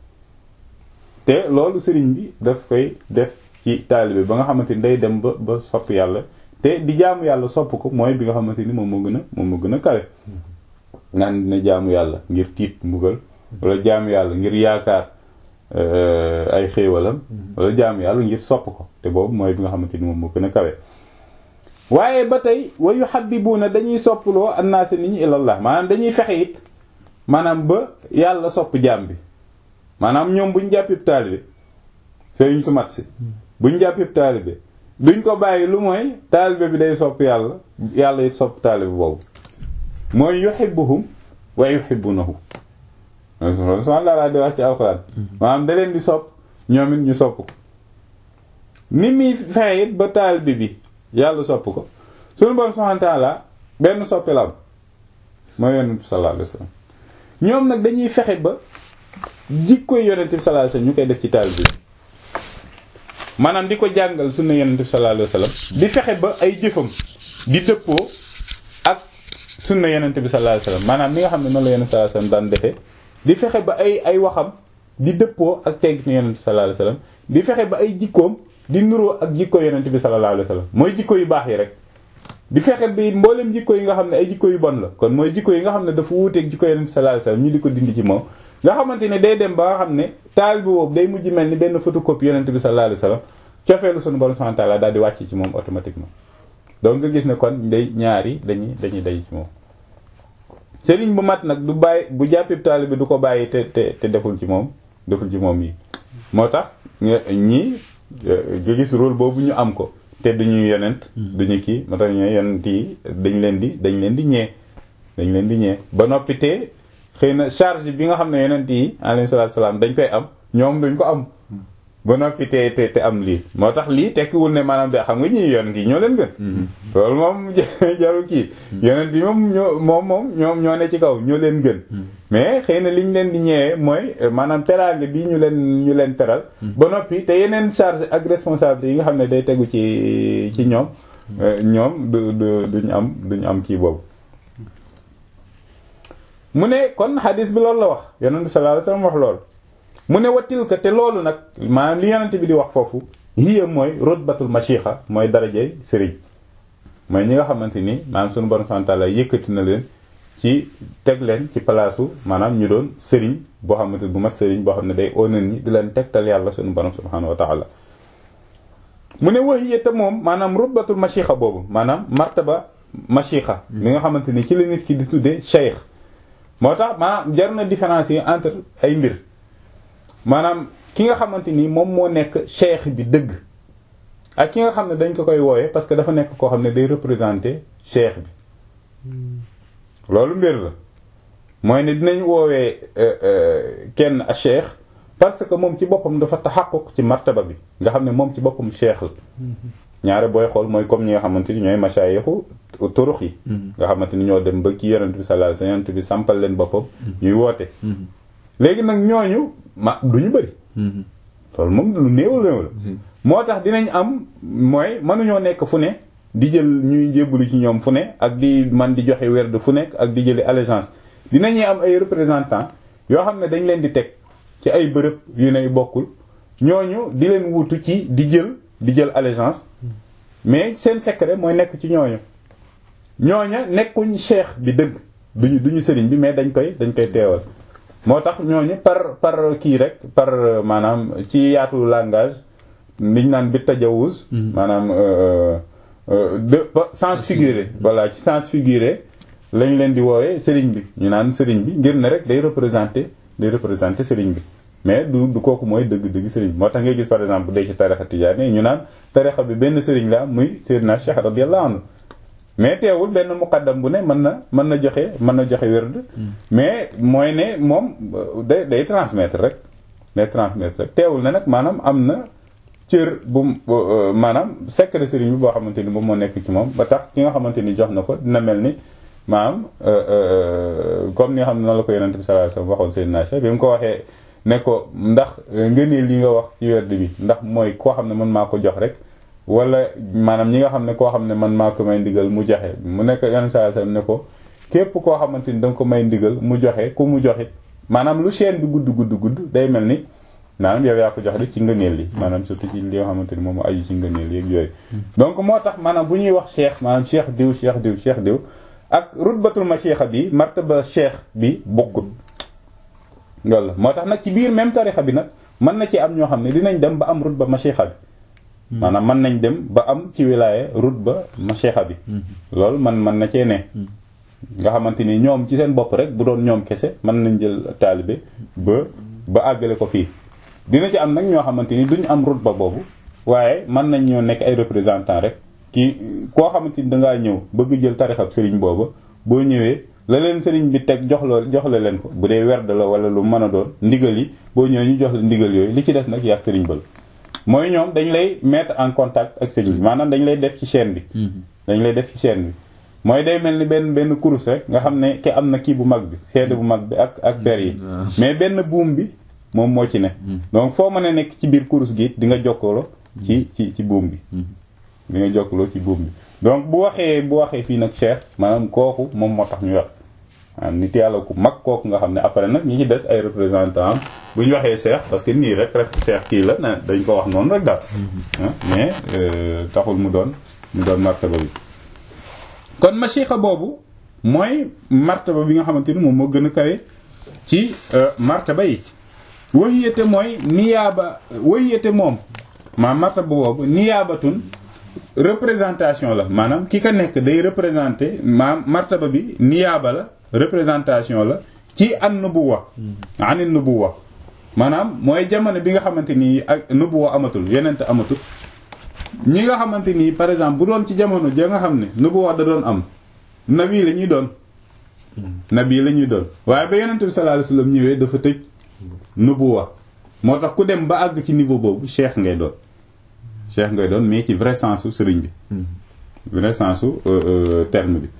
te loolu sëriñ bi daf koy def ci taalibe ba nga xamante ni day dem ba ba sopp yàlla te di jaamu yàlla sopp ko mooy bi nga xamante ni moom moo gën a moom moo gën a kawe naan dina jaamu yàlla ngir tiit mbugal wala jaamu yàlla ngir yaakaar ay xéewalam wala jaamu yàlla ngir sopp ko te boobu mooy bi nga xamante ni moom moo gën a kawe waaye ba tey wa yuhabbibuuna dañuy soppuloo annaasa nit ñi ilallah maanaam dañuy fexe it maanaam ba yàlla sopp jaam bi maanaam ñoom buñ jàppib taalibe sëriñ su mat si buñ jàppib taalibe duñ ko bàyyi lu mooy taalibe bi day sopp yàlla yàlla it sopp taalibe boobu mooy yuhibbuhum wa yuhibbunahu subhaanahu laa di wax ci alxuraan maanaam da leen di sopp ñoom it ñu sopp ko ni muy fexe it ba taalibe bi yàlla sopp ko suñu borom subhaanahu ta'ala benn soppi la am mooy yonent bi sallallahu alayhi wasallam ñoom nag dañuy fexe ba jikkoy yonent bi sallallahu alayhi wasallam ñu koy def ci taalibe bi maanaam di ko jàngal sunna yonent bi sallallahu alayhi wasallam di fexe ba ay jëfam di dëppoo ak sunna yonent bi sallallahu alayhi wasallam maanaam li nga xam ne noonu la yonent sallallahu alayhi wasallam daan defee di fexe ba ay ay waxam di dëppoo ak tegg ni yonent bi sallallahu alayhi wasallam di fexe ba ay jikkoom di nuroo ak jikko yonent bi sallallahu alayhi wasallam mooy jikko yu baax yi rek di fexe bi mboolem jikko yi nga xam ne ay jikko yu bon la kon mooy jikko yi nga xam ne dafa wuuteeg jikko yonent bi sallallahu alayhi wasallam ñu di ko dindi ci moom nga xamante ne day dem ba nga xam ne taal bi boobu day mujj mel ni benn photocopie yonent bi sallallahu alayhi wasallam cofeelu sunu borom subhanahu wa ta'ala daal di wàcc ci moom automatiquement donc nga gis ne kon day ñaari dañuy dañuy day ci moom sëriñ bu mat nag du bàyyi bu jàppib taali bi du ko bàyyi te te te deful ci moom deful ci moom yi moo tax ñii nga gis rôle boobu ñu am ko te duñu yonent duñu kii moo tax ñu yonent yi dañ leen di dañ leen di ñee dañ leen di ñee ba noppi te xëy na charge bi nga xam ne yonent yi alayhi salaatu salaam dañ koy am ñoom duñ ko am ba noppi te te te am lii moo tax lii tekkiwul ne maanaam de xam nga ñi yonent yi ñoo leen gën loolu moom jarul kii yonent yi moom ñoo moom moom ñoom ñoo ne ci kaw ñoo leen gën mais xëy na liñ leen di ñëwee mooy maanaam teraange bi ñu leen ñu leen teral ba noppi te yeneen charge ak responsabilité yi nga xam ne day tegu ci ci ñoom ñoom du du duñu am duñu am kii boobu mu ne kon hadis bi loolu la wax yonent bi sallallahu alayhi wasallam wax loolu mu ne watil ka te loolu nag maanaam li yonent bi di wax foofu hiya mooy rutbatul mashixa mooy darajey sëriñ mooy ñi nga xamante ni maanaam sunu borom subhanahu wa ta'ala yëkkati na leen ci teg leen ci palaasu maanaam ñu doon sëriñ boo xamante bu mat sëriñ boo xam ne day onan ñi di leen tegtal yàlla sunu borom subhanahu wa ta'ala mu ne wa hiya te moom maanaam rutbatul mashixa boobu maanaam martaba mashixa li nga xamante ni ci la nit ki di tuddee cheikh moo tax maanaam jar na différencier entre ay mbir maanaam ki nga xamante ni moom moo nekk cheikh bi dëgg ak ki nga xam ne dañ ko koy woowe parce que dafa nekk koo xam ne day représenter cheikh bi loolu mbir la mooy ne dinañ woowee kenn a cheikh parce que moom ci boppam dafa taxaquq ci martaba bi nga xam ne moom ci boppam cheikh la ñaare booy xool mooy comme ñi nga xamante ni ñooy mashayixu turux yi nga xamante ni ñoo dem ba ci yonent bi sallallahu alayhi wasallam yonent bi sampal leen boppam ñuy woote léegi nag ñooñu ma du ñu bëri loolu moom lu néew néew la moo tax dinañ am mooy mënuñoo nekk fu ne di jël ñuy jébbalu ci ñoom fu ne ak di man di joxe werd fu nekk ak di jëli allégeance dinañuy am ay représentants yoo xam ne dañ leen di teg ci ay bërëb yu ne bokkul ñooñu di leen wutu ci di jël di jël allégeance mais seen secret mooy nekk ci ñooñu ñooña nekkuñ cheikh bi dëgg duñu duñu sëriñ bi mais dañ koy dañ koy teewal moo tax ñooñu par par kii rek par maanaam ci yaatu langage liñ naan bi tajawuz maanaam de sens figuré voilà ci sens figuré lañ leen di woowee sëriñ bi ñu naan sëriñ bi ngir ne rek day représenter day représenter sëriñ bi mais du du kooku mooy dëgg-dëgg sëriñ bi moo tax ngay gis par exemple bu dee ci tarixa tijaani ñu naan tarixa bi benn sëriñ la am muy Seydina Cheikh radiyallahu anhu mais teewul benn muqaddam bu ne mën na mën na joxe mën na joxe wérd mais mooy ne moom day day transmettre rek day transmettre rek teewul ne nag maanaam am na cër bu maanaam secret sëriñ bi boo xamante ni moom moo nekk ci moom ba tax ki nga xamante ni jox na ko dina mel ni maanaam comme ni nga xam ne noonu la ko yonent bi sallallahu alayhi wasallam waxoon Seydina Cheikh bi mu ko waxee ne ko ndax ngëneel li nga wax ci werd bi ndax mooy koo xam ne man maa ko jox rek wala maanaam ñi nga xam ne koo xam ne man maa ko may ndigal mu joxe mu nekk yonent sallallahu alayhi wasallam ne ko képp koo xamante ni da nga ko may ndigal mu joxe ku mu joxit maanaam lu chaîne bi gudd gudd gudd day mel ni maanaam yow yaa ko jox rek ci ngëneel li maanaam surtout ci li nga xamante ni moom moo aju ci ngëneel yeeg yooyu donc moo tax maanaam bu ñuy wax cheikh maanaam cheikh diw cheikh diw cheikh diw ak rutbatul mashixa bi martaba cheikh bi bokkut loolu la moo tax nag ci biir même tarixa bi nag mën na ci am ñoo xam ne dinañ dem ba am rutba mashixa bi maanaam mën nañ dem ba am ci wilaya rutba mashixa bi loolu man mën na cee ne nga xamante ni ñoom ci seen bopp rek bu doon ñoom kese mën nañ jël taalibe ba ba àggale ko fii dina ci am nag ñoo xamante ni duñ am rutba boobu waaye mën nañ ñoo nekk ay représentant rek ki koo xamante ni dangaa ñëw bëgg jël tarixab sëriñ booba boo ñëwee la leen sëriñ bi teg jox la jox la leen ko bu dee werd la wala lu mën a doon ndigal yi boo ñëwee ñu jox la ndigal yooyu li ci des nag yaag sëriñ ba la mooy ñoom dañ lay mettre en contact ak sëriñ bi maanaam dañ lay def ci chaîne bi dañ lay def ci chaîne bi mooy day mel ni benn benn kurus rek nga xam ne ki am na kii bu mag bi seede bu mag bi ak ak ber yi mais benn buum bi moom moo ci ne donc foo mën a nekk ci biir kurus gi di nga jokkaloo ci ci ci buum bi di nga jokkaloo ci buum bi donc bu waxee bu waxee fii nag cheikh maanaam kooku moom moo tax ñu wax maanaam nit yàlla ku mag kooku nga xam ne après nag ñi ci des ay représentant bu ñu waxee cheikh parce que nii rek rek cheikh kii la na dañ ko wax noonu rek daal mais taxul mu doon mu doon martaba bi kon machixa boobu mooy martaba bi nga xamante ni moom moo gën a kawe ci martaba yi wahiyate mooy niyaaba wahiyate moom maa martaba boobu niyaabatun représentation la maanaam ki ka nekk day représenter maam martaba bi niyaaba la représentation la ci an nubuwa anil nubuwa maanaam mooy jamono bi nga xamante nii ak nubuwa amatul yenente amatul ñi nga xamante nii par exemple bu doon ci jamono ja nga xam ne nubuwa da doon am nabi la ñuy doon nabi la ñuy doon waaye ba yenente bi sallallahu alayhi wasallam ñëwee dafa tëj nubuwa moo tax ku dem ba àgg ci niveau boobu cheikh ngay doon cheikh ngay doon mais ci vrai sens su sëriñ bi vrai sens su terme bi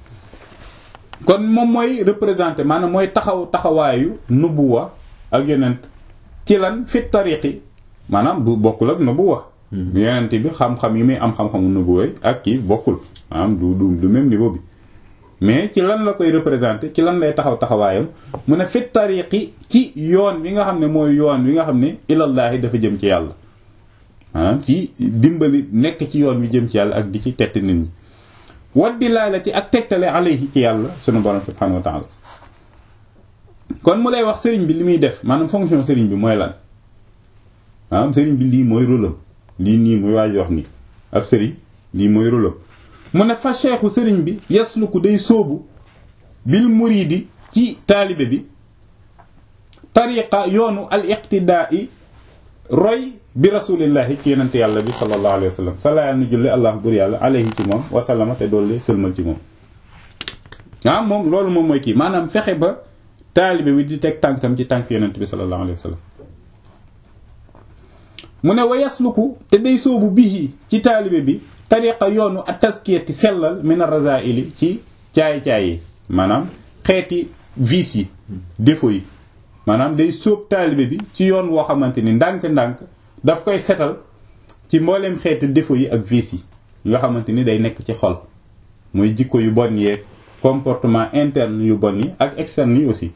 kon moom mooy représenter maanaam mooy taxaw taxawaayu nubuwa ak yonent ci lan fit tariqi maanaam bu bokkul ak nubuwa yonent bi xam-xam yi muy am xam-xamu nubuwa ak kii bokkul maanaam du du du même niveau bi mais ci lan la koy représenter ci lan lay taxaw taxawaayam mu ne fit tariqi ci yoon wi nga xam ne mooy yoon wi nga xam ne ilallaahi dafa jëm ci yàlla maanaam ci dimbali nekk ci yoon wi jëm ci yàlla ak di ci tett nit ñi waddi laa la ci ak tegtale alayhi ci yàlla sunu borom subhanahu wa ta'ala kon mu lay wax sëriñ bi li muy def maanaam fonction sëriñ bi mooy lan maanaam sëriñ bi lii mooy rôlam lii nii muy waaj wax ni ab sëriñ lii mooy rôlam mu ne fa cheikhu sëriñ bi yasluku day sóobu bil muridi ci taalibe bi tariqa yoonu al iqtidaai roy bi rasulillahi ci yenente yàlla bi sallallahu alayhi wa sallam sala yàlla nu julli allah bur yàlla alayhi ci moom wasallama te doollee sëlmal ci moom ah moom loolu moom mooy kii maanaam fexe ba taalibe bi di teg tànkam ci tànk yenente bi sallallahu alayhi wa sallam mu ne wa yasluku te day soobu bihi ci taalibe bi tariqa yoonu at taskiyati sellal min ar-razaili ci caay-caay yi maanaam xeeti vices yi défauts yi maanaam day sóob taalibe bi ci yoon woo xamante ni ndànk-ndànk daf koy setal ci mbooleem xeeti défauts yi ak vices yi nga xamante ni day nekk ci xol muy jikko yu bon yeeg comportement interne yu bon yi ak externe yi aussi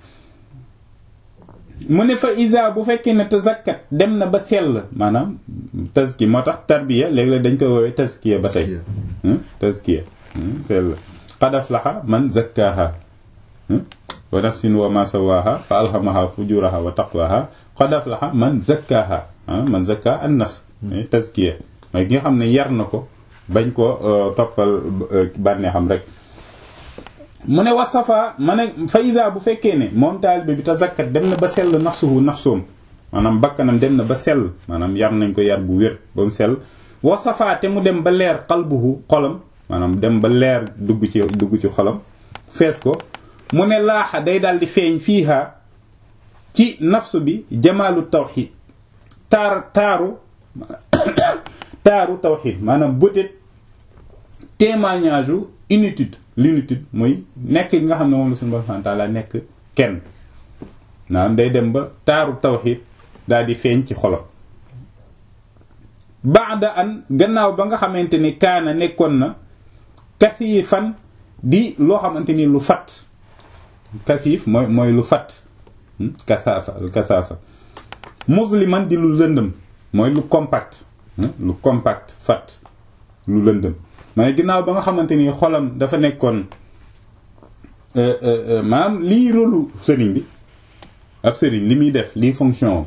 mu ne fa isa bu fekkee ne tazakkat dem na ba sell maanaam tazki moo tax tarbiya léeg-léeg dañ koy woowee tazkiya ba tey tazkiya sell qad aflaha man zakkaha wa nafsin wa ma sawaha fa alhamaha fujuraha wa taqwaha qad aflaha man zakkaha man zakka an nafs tazkiya mooy ki nga xam ne yar na ko bañ ko toppal bànneexam rek mu ne wasafa ma ne fa isa bu fekkee ne moom taalibe bi tazakkat dem na ba sell nafsuhu nafsoom maanaam bakkanam dem na ba sell maanaam yar nañ ko yar bu wér ba mu sell wasafa te mu dem ba leer qalbuhu xolam maanaam dem ba leer dugg ci dugg ci xolam fees ko mu ne laaxa day daal di feeñ fiiha ci nafsu bi jamaalu tawxid taar taaru taaru tawxid maanaam bëtet témoignage u unitude l'unitude mooy nekk gi nga xam ne moom la suñu borom subhanahu wa ta'ala nekk kenn maanaam day dem ba taaru tawxid daal di feeñ ci xolam baada an gannaaw ba nga xamante ni kaana nekkoon na kasiifan di loo xamante ni lu fat kasiif mooy mooy lu fat kasaafa lu kasaafa musliman di lu lëndëm mooy lu compact lu compact fat lu lëndëm ma ne ginnaaw ba nga xamante ni xolam dafa nekkoon maanaam lii rôlu sëriñ bi ab sëriñ li muy def lii fonction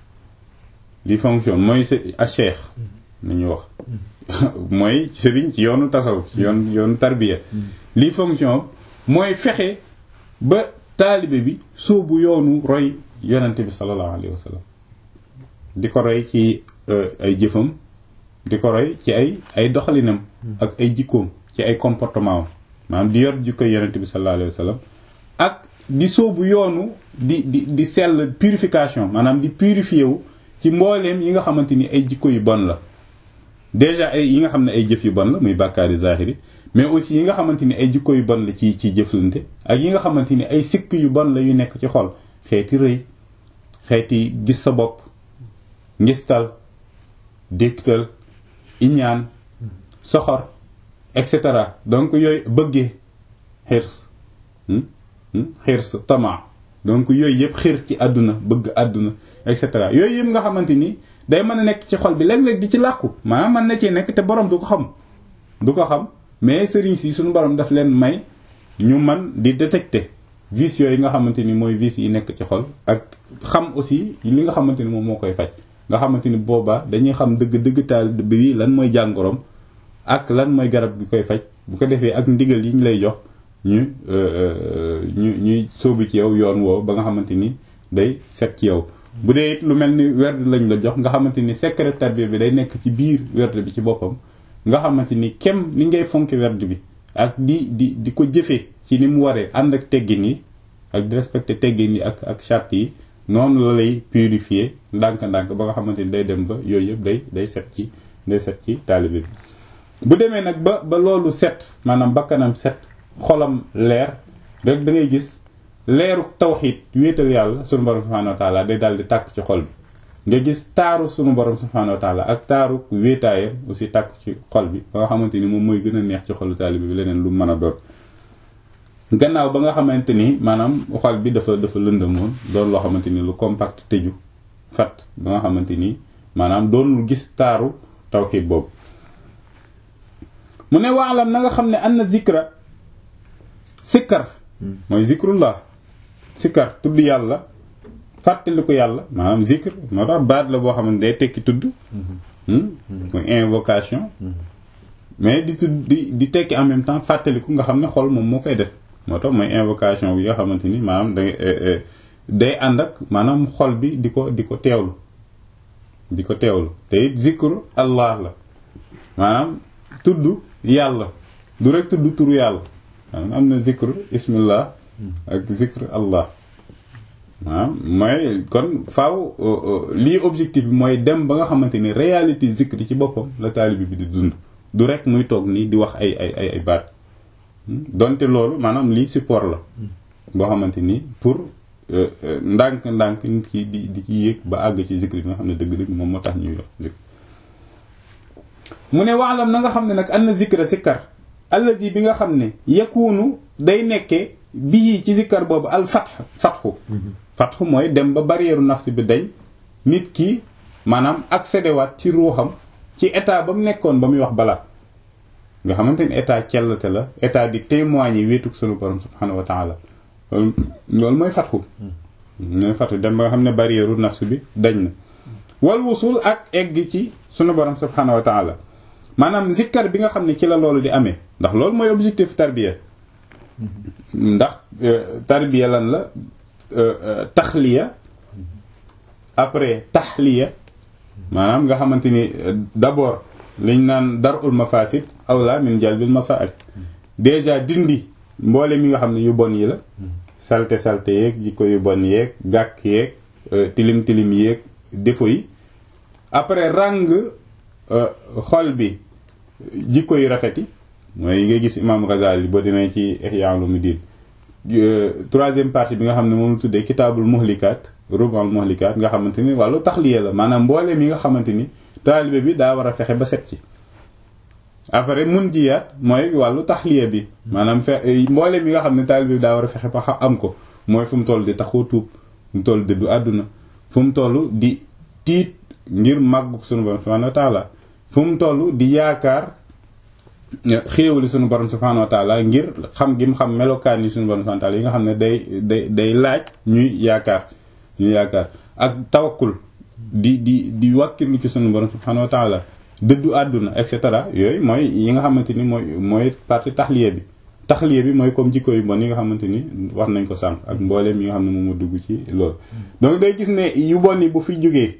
lii fonction mooy a cheikh ni ñu wax mooy sëriñ ci yoonu tasaw ci yoon yoonu tarbiya lii fonction mooy fexe ba taalibe bi sóobu yoonu roy yonente bi sallallahu alayhi wa sallam di ko roy ci ay jëfam di ko roy ci ay ay doxalinam ak ay jikkoom ci ay comportement am maanaam di yor jikko yonente bi sallallahu alayhi wa sallam ak di sóobu yoonu di di di sell purification maanaam di purifié wu ci mbooleem yi nga xamante ni ay jikko yu bon la déjà ay yi nga xam ne ay jëf yu bon la muy bàkkaari zahiri mais aussi yi nga xamante ni ay jikko yu bon la ci ci jëflante ak yi nga xamante ni ay sikk yu bon la yu nekk ci xol xeeti rëy xeeti gis sa bopp ngistal déktal iñaan soxor et cetera donc yooyu bëggee xirs xirs tama donc yooyu yëpp xir ci àdduna bëgg àdduna et cetera yooyu yëpp nga xamante ni day mën a nekk ci xol bi léeg-léeg di ci làqu maanaam mën na cee nekk te borom du ko xam du ko xam mais sëriñ si suñu borom daf leen may ñu man di détecter vices yooyu nga xamante ni mooy vices yi nekk ci xol ak xam aussi li nga xamante ni moom moo koy faj nga xamante ni boobaa dañuy xam dëgg dëgg taal bi lan mooy jàngoroom ak lan mooy garab gi koy faj bu ko defee ak ndigal yi ñu lay jox ñu ñu ñuy sóobu ci yow yoon woow ba nga xamante ni day set ci yow bu dee it lu mel ni werd lañ la jox nga xamante ni secret tarbiya bi day nekk ci biir werd bi ci boppam nga xamante ni kem ni ngay fonki werd bi ak di di di ko jëfee ci ni mu waree ànd ak teggin yi ak di respecté teggin yi ak ak charte yi noonu la lay purifier ndànk-ndànk ba nga xamante ni day dem ba yooyu yëpp day day set ci day set ci taalibe bi bu demee nag ba ba loolu set maanaam bakkanam set xolam leer rek da ngay gis leeru tawxiid wéetal yàlla sunu borom subhanahu wa taala day daal di tàkk ci xol bi nga gis taaru sunu borom subhanahu wa taala ak taaru wéetaayam aussi tàkk ci xol bi ba nga xamante ni moom mooy gën a neex ci xolu taalibe bi leneen lu mën a doon gannaaw ba nga xamante ni maanaam xol bi dafa dafa lëndëmoon doon loo xamante ni lu compact tëju fat ba nga xamante ni maanaam doonul gis taaru tawxiid boobu mu ne waalam na nga xam ne anna zikra sikkar mooy zikrullah sikkar tudd yàlla fàttali ko yàlla maanaam zikr moo tax baat la boo xam ne day tekki tudd mooy invocation mais di tudd di di tekki en même temps fàttaliku nga xam ne xol moom moo koy def moo tax mooy invocation bi nga xamante ni maanaam da day ànd ak maanaam xol bi di ko di ko teewlu di ko teewlu te it zikru allah la maanaam tudd yàlla du rek tudd turu yàlla maanaam am na zikru ismillah ak zikr allah waaw mooy kon faaw lii objectif bi mooy dem ba nga xamante ni réalité zikri ci boppam la taalibi bi di dund du rek muy toog nii di wax ay ay ay ay baat donte loolu maanaam lii support la boo xamante ni pour ndànk-ndànk nit ki di di ci yéeg ba àgg ci zikri bi nga xam ne dëgg-dëgg moom moo tax ñuy wax zikr mu ne waalam na nga xam ne nag an na zikra sikkar alladi bi nga xam ne yakunu day nekkee bii ci zikkar boobu al fatx fatxu fatxu mooy dem ba barrière nafs bi dañ nit ki maanaam accédé waat ci ruuxam ci état ba mu nekkoon ba muy wax balaa nga xamante ni état cellate la état di témoigner wéetuk sunu borom subhanahu wa taala loolu loolu mooy fatxu mooy fatxu dem ba nga xam ne barrière nafs bi dañ na wal wusul ak egg ci sunu borom subhanahu wa taala maanaam zikkar bi nga xam ne ci la loolu di amee ndax loolu mooy objectif tarbiya ndax tarbiya lan la taxliya après taxliya maanaam nga xamante ni d'abord liñ naan darul mafasid awla min jalbil masaa'ib déjà dindi mboole mi nga xam ne yu bon yi la salte salte yeeg jikko yu bon yeeg gàkk yeeg tilim tilim yeeg défaut yi après ràng xol bi jikko yu rafet yi mooy nga gis imam Ghazali boo demee ci Ihya Ulumuddin troisième partie bi nga xam ne moom la tuddee kitaabul muhlikaat rubal muhlikaat nga xamante ni wàllu taxliya la maanaam mbooleem yi nga xamante ni taalibe bi daa war a fexe ba set ci après mun jiyaat mooy wàllu taxliya bi maanaam fe mbooleem yi nga xam ne taalibe bi daa war a fexe ba am ko mooy fu mu toll di taxoo tuub fu mu toll dëddu àdduna fu mu toll di tiit ngir màggu sunu borom subhanahu wa taala fu mu toll di yaakaar xéewali sunu borom subhanahu wa taala ngir xam gi mu xam melokaan yi sunu borom subhanahu wa taala yi nga xam ne day day day laaj ñuy yaakaar ñuy yaakaar ak tawakkul di di di wàkkirlu ci sunu borom subhanahu wa taala dëddu àdduna et cetera yooyu mooy yi nga xamante ni mooy mooy partie taxliya bi taxliya bi mooy comme jikko yu bon yi nga xamante ni wax nañ ko sànq ak mbooleem yi nga xam ne moom moo dugg ci loolu donc day gis ne yu bon yi bu fi jógee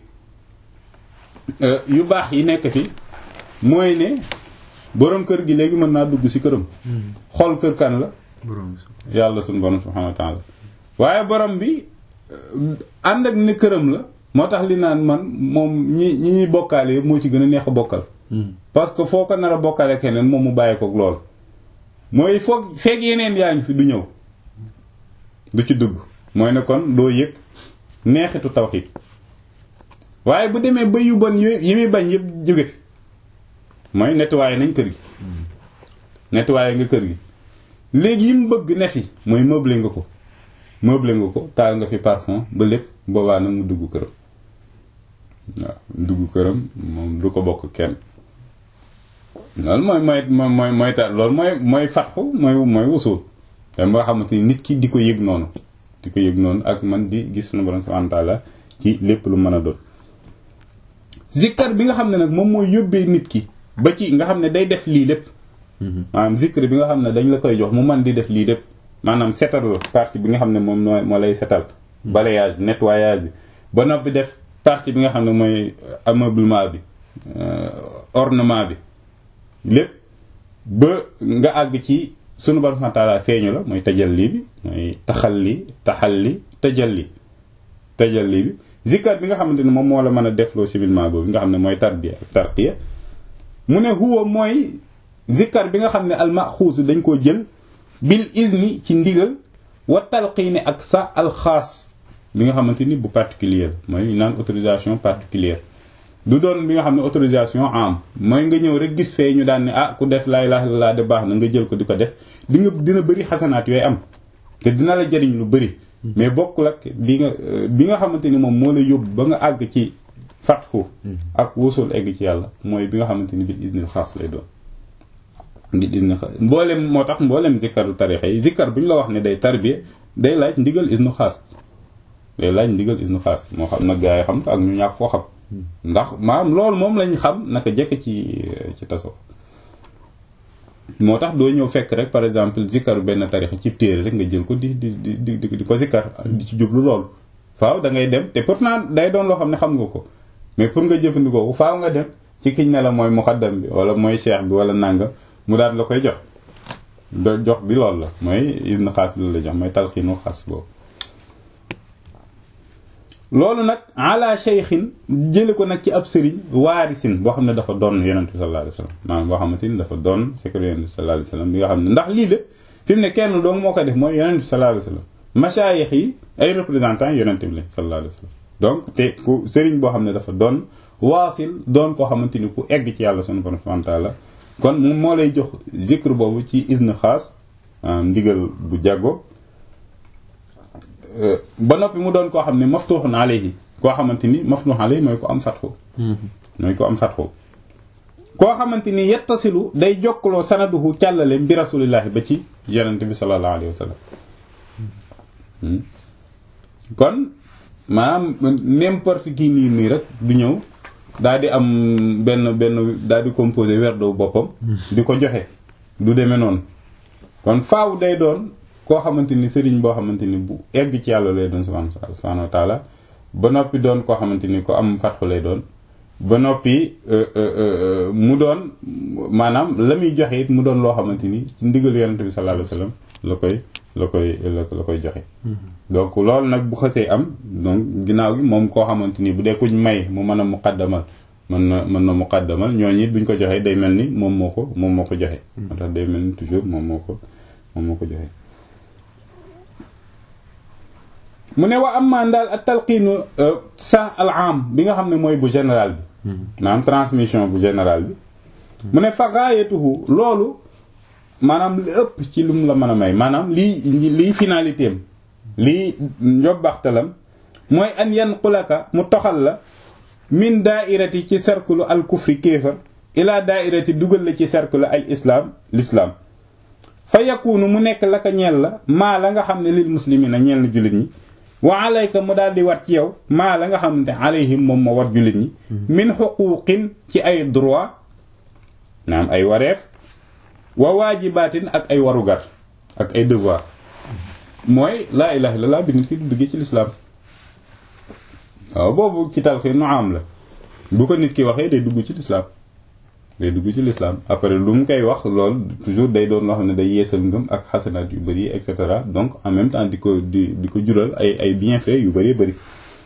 yu baax yi nekk fi mooy ne borom kër gi léegi mën naa dugg ci këram xool kër kan la yàlla suñu borom subhanahu wa taala waaye borom bi ànd ak ne këram la moo tax li naan man moom ñi ñi ñuy bokkaale yëpp moo ci gën a neex a bokkal parce que foo ko nar a bokkaale keneen moom mu bàyyi ko lool mooy foog feeg yeneen yaa ngi fi du ñëw du ci dugg mooy ne kon doo yëg neexitu tawxiid waaye bu demee ba yu bon yi muy bañ yëpp jóge fi mooy nettoyé nañ kër gi nettoyé nga kër gi léegi yi mu bëgg ne fi mooy meublé nga ko meublé nga ko taal nga fi parfum ba lépp boobaa nag mu dugg këram waaw dugg këram moom du ko bokk kenn loolu mooy mooy mooy mooy ta loolu mooy mooy fatxu mooy mooy wusul te moo xamante ni nit ki di ko yëg noonu di ko yëg noonu ak man di gis suñu borom subhanahu wa ta'ala ci lépp lu mën a doon zikkar bi nga xam ne nag moom mooy yóbbee nit ki ba ci nga xam ne day def lii lépp maanaam zikkar bi nga xam ne dañ la koy jox mu man di def lii lépp maanaam setal la partie bi nga xam ne moom moo moo lay setal balayage nettoyage bi ba noppi def partie bi nga xam ne mooy ameublement bi ornement bi lépp ba nga àgg ci sunu borom subhanahu wa ta'ala feeñu la mooy tajalli bi mooy taxalli taxalli tajalli tajalli bi zikkar bi nga xamante ne moom moo la mën a defloo civilement boobu nga xam ne mooy tarbiya ak tarqiya mu ne huwa mooy zikkar bi nga xam ne almaxuus dañ koo jël bil izni ci ndigal wa talqiine ak sa alxaas bi nga xamante ni bu particulier mooy naan autorisation particulière du doon bi nga xam ne autorisation am mooy nga ñëw rek gis fee ñu daan ne ah ku def laa ilaaha illallaah de baax na nga jël ko di ko def di nga dina bëri xasanaat yooyu am te dina la jariñ lu bëri mais bokkul ak bi nga bi nga xamante ni moom moo la yóbbu ba nga àgg ci fatxu ak wusul egg ci yàlla mooy bi nga xamante ni bil iznil xaas lay doon bil iznil xaas mboolem moo tax mboolem zikkaru tarixa yi zikkar bu ñu la wax ne day tarbiya day laaj ndigal isnu xaas day laaj ndigal isnu xaas moo xam nag gaa yi xam ko ak ñu ñàkk koo xam ndax maanaam loolu moom lañ xam naka jekk ci ci taso moo tax doo ñëw fekk rek par exemple zikkaru benn tarixa ci téere rek nga jël ko di di di di di ko zikkar di ci jublu loolu faaw da ngay dem te pourtant day doon loo xam ne xam nga ko mais pour nga jëfandikoo ko faaw nga dem ci kiñ ne la mooy muqaddam bi wala mooy cheikh bi wala nanga mu daal la koy jox do jox bi loolu la mooy isna xaas bi la jox mooy talxiinu xaas boobu loolu nag ala cheikhin jële ko nag ci ab sëriñ waarisin boo xam ne dafa doon yonent bi sallallahu alayhi wasallam maanaam boo xamante ni dafa doon secret yonent bi sallallahu alayhi wasallam bi nga xam ne ndax lii de fi mu ne kenn doong moo ko def mooy yonent bi sallallahu alayhi wasallam machaayix yi ay représentants yonent bi la sallallahu alayhi wasallam donc te ku sëriñ boo xam ne dafa doon waasil doon koo xamante ni ku egg ci yàlla sunu borom subhanahu wa ta'ala kon moom moo lay jox zikr boobu ci izn xaas ndigal bu jàggo ba noppi mu doon koo xam ne maftuhun alayhi koo xamante ni maftuhun alayhi mooy ko am fatxu mooy ko am fatxu koo xamante ni yettasilu day jokkaloo sanaduhu càllale bi rasulillahi ba ci yonente bi sallallahu alayhi wa sallam kon maanaam n'importe qui nii nii rek du ñëw daal di am benn benn daal di composé werdo boppam di ko joxe du demee noonu kon faaw day doon koo xamante ni sëriñ boo xamante ni bu egg ci yàlla lay doon subhanahu wa taala ba noppi doon koo xamante ni ko am fatxu lay doon ba noppi mu doon maanaam la muy joxe it mu doon loo xamante ni ci ndigal yonent bi sallallahu alayhi wasallam la koy la koy la koy joxe donc loolu nag bu xësee am donc ginnaaw gi moom koo xamante ni bu dee kuñ may mu mën a muqaddamal mën na mën na muqaddamal ñooñu it buñ ko joxee day mel ni moom moo ko moom moo ko joxe moo tax day mel ni toujours moom moo ko moom moo ko joxe mu ne wa am maan daal ak talqiinu sa al am bi nga xam ne mooy bu général bi maanaam transmission bu général bi mu ne fa gaayatuhu loolu maanaam li ëpp ci lu mu la mën a may maanaam lii lii finalité am lii njobbaxtalam mooy an yanqulaka mu toxal la min daairati ci cercle al kufri kéefar ila daairati dugal la ci cercle al islam l'islam fa yakunu mu nekk la ka ñeel la maa la nga xam ne lil muslimina ñeel na jullit ñi wa alayka mu daal di war ci yow maa la nga xam ne alayhim moom ma war jullit ñi min xuquqin ci ay droit naam ay wareef wa waajibaatin ak ay warugar ak ay devoir mooy laa ilaha illallah bi nit ki du duggee ci lislaam waaw boobu ci talxi nu am la bu ko nit ki waxee day dugg ci lislaam day dugg ci lislaam après lu mu koy wax lool toujours day doon loo xam ne day yeesal ngëm ak xasanaat yu bëri et cetera donc en même temps di ko di di ko jural ay ay bienfaits yu bëree bëri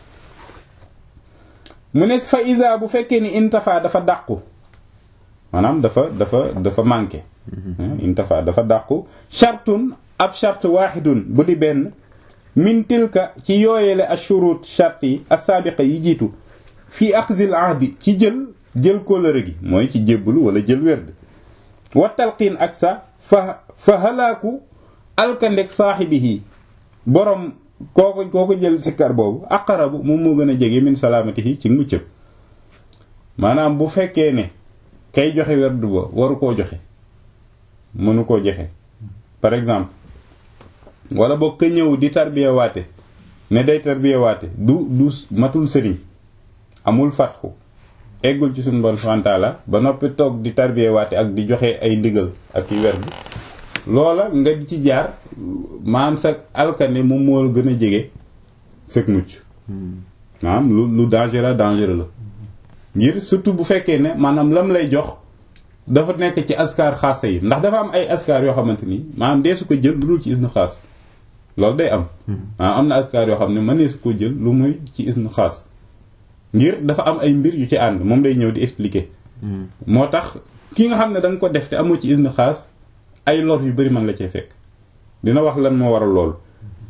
mu ne fa isa bu fekkee ni intafa dafa dàqu maanaam dafa dafa dafa manqué intafa dafa dàqu chartun ab charte waaxidun bu di benn min tilka ci yooyele ashurut charte yi assaabiqa yi jiitu fii axzil ahdi ci jël jël kóllëre gi mooy ci jébbalu wala jël werd wa talqiin ak sa fa fa halaaku alkandek saaxibihi borom kooko kooko jël sikkar boobu aqarabu moom moo gën a jege min salaamatihi ci muccëb maanaam bu fekkee ne kay joxe werd ba waru koo joxe mënu koo joxe par exemple wala boog ka ñëw di tarbiya waate ne day tarbiya waate du du matul sëriñ amul fatxu eggul ci suñu bon fantaala ba noppi toog di tarbiya waate ak di joxe ay ndigal ak i werd loola nga ci jaar maanaam sa alkane moom moo gën a jege sëg mucc maanaam lu lu dangereux dangereux la ngir surtout bu fekkee ne maanaam lam lay jox dafa nekk ci askar xaasa yi ndax dafa am ay askar yoo xamante ni maanaam dee su ko jël lu dul ci isnu xaas loolu day am maanaam am na askar yoo xam ne mënee su ko jël lu muy ci isnu xaas ngir dafa am ay mbir yu ci ànd moom day ñëw di expliquer moo tax ki nga xam ne da nga ko def te amoo ci isnu xaas ay lor yu bari man la cee fekk dina wax lan moo waral loolu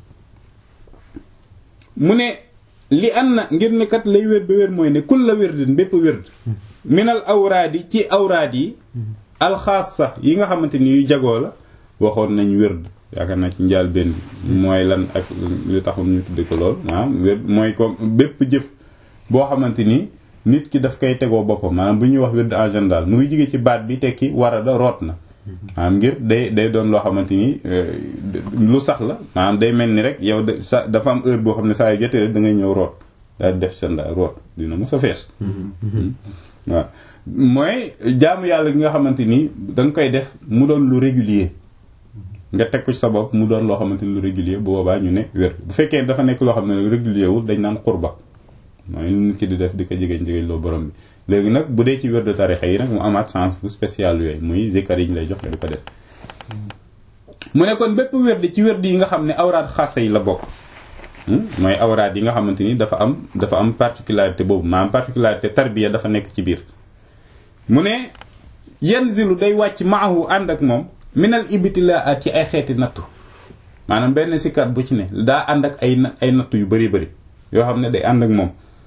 mu ne li an na ngir ne kat lay wér ba wér mooy ne kul la wérdin bépp wérd minal awraadi ci awraad yi alxaasa yi nga xamante ni yu jagoo la waxoon nañ wérd yaakaar naa ci njaal benn bi mooy lan ak li taxul ñu tudde ko lool maanaam wérd mooy comme bépp jëf boo xamante ni nit ki daf koy tegoo boppam maanaam bu ñuy wax wérd en général mu ngi jóge ci baat bi tekki warada root na maanaam ngir day day doon loo xamante ni lu sax la maanaam day mel ni rek yow de sa dafa am heure boo xam ne saa yu jotee rek da ngay ñëw root daal def sa ndaa root dina mos a fees waaw mooy jaamu yàlla gi nga xamante ni da nga koy def mu doon lu régulier nga teg ko ci sa bopp mu doon loo xamante ni lu régulier bu boobaa ñu ne wér bu fekkee dafa nekk loo xam ne régulier wul dañ naan xurba mooy nit ki di def di ko jegeñ jegeñ loo borom bi léegi nag bu dee ci wér de tarixa yi nag mu amaat chance bu spécial yooyu muy zikar yi ñu lay jox nga di ko def mu ne kon bépp wérdi ci wérdi yi nga xam ne awraat xassa yi la bokk mooy awraad yi nga xamante ni dafa am dafa am particularité boobu maanaam particularité tarbiya dafa nekk ci biir mu ne yanzilu day wàcc maahu ànd ak moom minal ibtilaat ci ay xeeti nattu maanaam benn sikkat bu ci ne daa ànd ak ay ay nattu yu bari bari yoo xam ne day ànd ak moom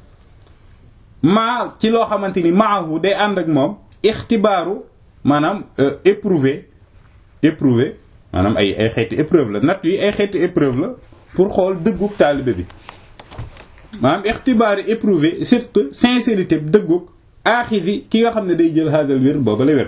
maa ci loo xamante ni maahu day ànd ak moom ixtibaaru maanaam éprouvé éprouvé maanaam ay ay xeeti épreuve la nattu yi ay xeeti épreuve la pour xool dëggug taalibe bi maanaam ixtibaaru éprouvé surtout sincérité dëggug aaxisi ki nga xam ne day jël xaasal wér booba la wér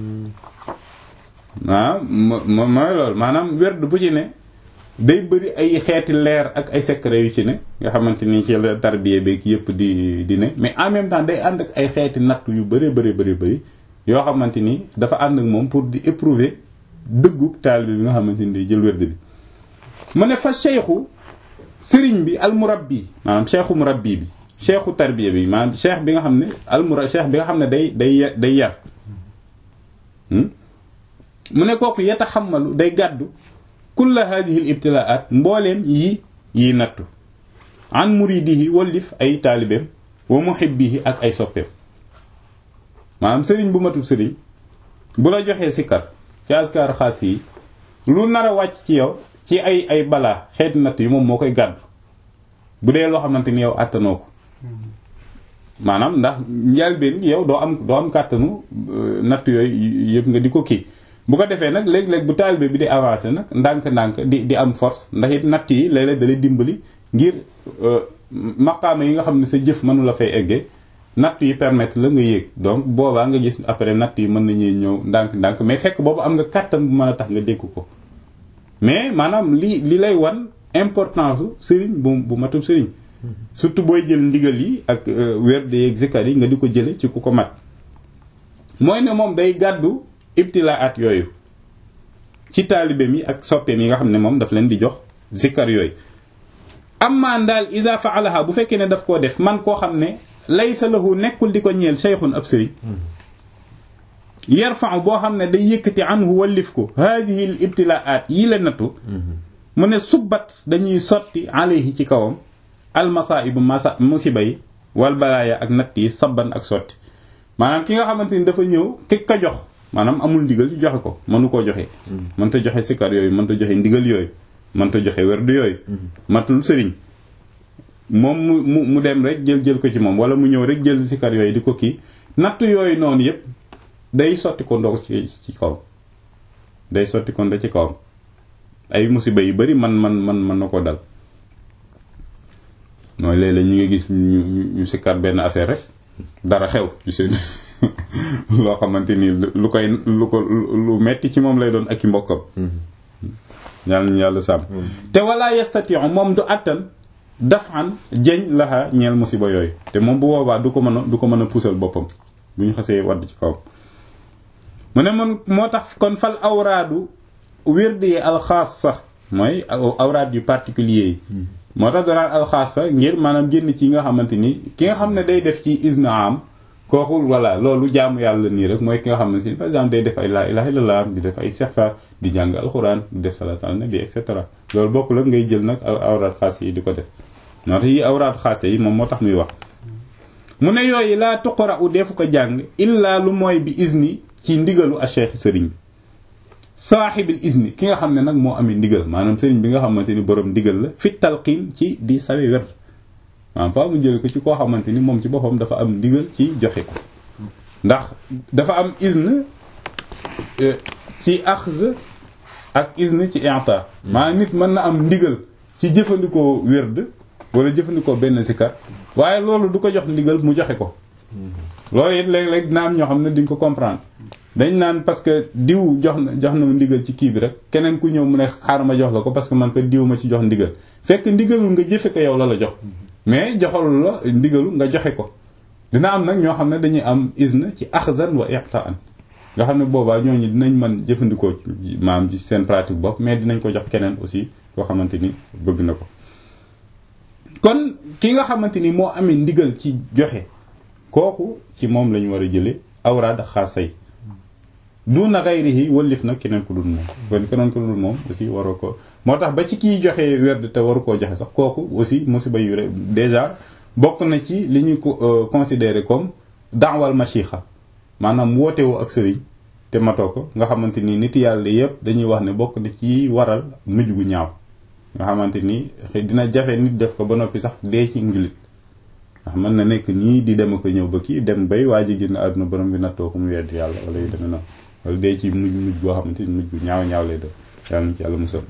waaw mo mooy loolu maanaam wér bu ci ne day bëri ay xeeti leer ak ay secret yu ci ne nga xamante ni ci la tarbiya beeg yëpp di di ne mais en même temps day ànd ak ay xeeti natt yu bëree bëri bëri bëri yoo xamante ni dafa ànd ak moom pour di éprouver dëggu taalibe bi nga xamante ni day jël wérd bi mu ne fa cheikhu sëriñ bi almurabbi maanaam cheikhu murabbi bi cheikhu tarbiya bi maanaam cheikh bi nga xam ne almura cheikh bi nga xam ne day day day yar mu ne kooku yataxammalu day gàddu kulla hadihi al ibtilaat mbooleem yi yi nattu an muridihi wallif ay taalibeem wa muhibbihi ak ay soppeem maanaam sëriñ bu matub sëriñ bu la joxee sikkar ci askar xaas yi lu nar a wàcc ci yow ci ay ay balaa xeeti natt yi moom moo koy gàddu bu dee loo xamante ni yow àttanoo ko maanaam ndax njëlbéen gi yow doo am doo am kàttanu natt yooyu yëpp nga di ko kii bu ko defee nag léeg-léeg bu taalibe bi di avancé nag ndànk-ndànk di di am force ndax it natt yi léeg-léeg da lay dimbali ngir maqaama yi nga xam ne sa jëf mënu la fay eggee natt yi permettre la nga yéeg donc boobaa nga gis après natt yi mën nañuy ñëw ndànk-ndànk mais fekk boobu am nga kàttan bu mën a tax nga dégg ko mais maanaam li li lay wan importance su sëriñ bu bu matub sëriñ surtout booy jël ndigal yi ak werd yeeg zikar yi nga di ko jële ci ku ko mat mooy ne moom day gàddu ibtilaat yooyu ci taalibeem yi ak soppeem yi nga xam ne moom daf leen di jox zikar yooyu amma daal isa faalaha bu fekkee ne daf koo def man koo xam ne laysa lahu nekkul di ko ñeel cheikhun ab sëriñ yarfa'u boo xam ne day yëkkati anhu wallif ko haadihi l ibtilaat yi la nattu mu ne subbat dañuy sotti alayhi ci kawam almasaibu masa musiba yi wal balaaya ak natt yi sabban ak sotti maanaam ki nga xamante ni dafa ñëw ki ka jox maanaam amul ndigal ci joxe ko mënu koo joxe mënta joxe sikar yooyu mënta joxe ndigal yooyu mënta joxe werdu yooyu matul sëriñ moom mu mu mu dem rek jël jël ko ci moom wala mu ñëw rek jël sikar yooyu di ko kii natt yooyu noonu yëpp day sotti ko ndox ci ci kawam day sotti ko ndox ci kawam ay musiba yu bari man man man mën na ko dal mooy léeg-léeg ñu ngi gis ñu ñu sikar benn affaire rek dara xew ci seen loo xamante ni lu koy lu ko lu metti ci moom lay doon ak i mbokkam yàlla nañu yàlla sàmm te wala yastati'u moom du attan dafan jeñ laxa ñeel musiba yooyu te moom bu boobaa du ko mën a du ko mën a puusal boppam bu ñu xasee wadd ci kawam mu ne man moo tax kon fal awraadu wérd yi alxaas sax mooy awraad yu particulier yi moo tax danaan alxaas sax ngir maanaam génn ci nga xamante ni ki nga xam ne day def ci isna am kooku voilà loolu jaamu yàlla nii rek mooy ki nga xam ne si par exemple day def ay laa ilaha illallah di def ay istighfar di jàng alxuraan di def salaatu ala nabi et cetera loolu bokk la ngay jël nag awraad xaas yi di ko def moo tax yi awraad xaas yi moom moo tax muy wax mu ne yooyu laa tuqra u defu ko jàng illaa lu mooy bi isni ci ndigalu a cheikh sëriñ bi saaxibil isni ki nga xam ne nag moo amee ndigal maanaam sëriñ bi nga xamante ni borom ndigal la fi talqiin ci di sawe wer maanaam faa mu jël ko ci koo xamante ni moom ci boppam dafa am ndigal ci joxe ko ndax dafa am isne ci axz ak isne ci i'ta maanaam nit mën na am ndigal ci jëfandikoo werd wala jëfandikoo benn sikar waaye loolu du ko jox ndigal mu joxe ko loolu it léeg-léeg dina am ñoo xam ne duñ ko comprendre dañ naan parce que diw jox na jox na ma ndigal ci kii bi rek keneen ku ñëw mu ne xaaral ma jox la ko parce que man ko diw ma ci jox ndigal fekk ndigalul nga jëfe ko yow la la jox mais joxalu la ndigalu nga joxe ko dina am nag ñoo xam ne dañuy am isna ci axzan wa iqtaan nga xam ne boobaa ñooñu dinañ mën jëfandikoo maam ci seen pratique bopp mais dinañ ko jox keneen aussi koo xamante ni bëgg na ko kon ki nga xamante ni moo amee ndigal ci joxe kooku ci moom lañu war a jële awraad xaasay duna ghayrihi wëllif nag keneen ku dul moom kon keneen ku dul moom aussi waroo ko moo tax ba ci kiy joxe werd te waru koo joxe sax kooku aussi musiba yu rek déjà bokk na ci li ñuy ko considérer comme daawal machixa maanaam wootewu ak sëriñ te matoo ko nga xamante ni nit yàlla yëpp dañuy wax ne bokk na ci waral mujj gu ñaaw nga xamante ni dina jafe nit def ko ba noppi sax dee ci njulit ndax mën na nekk nii di dem ko ñëw ba kii dem bay waa ji génn àdduna borom bi nattoo ko mu wedd yàlla wala yu demee noonu wala dee ci mujj mujj boo xamante ni mujj gu ñaaw ñaaw lay def yàlla na ci yàlla musal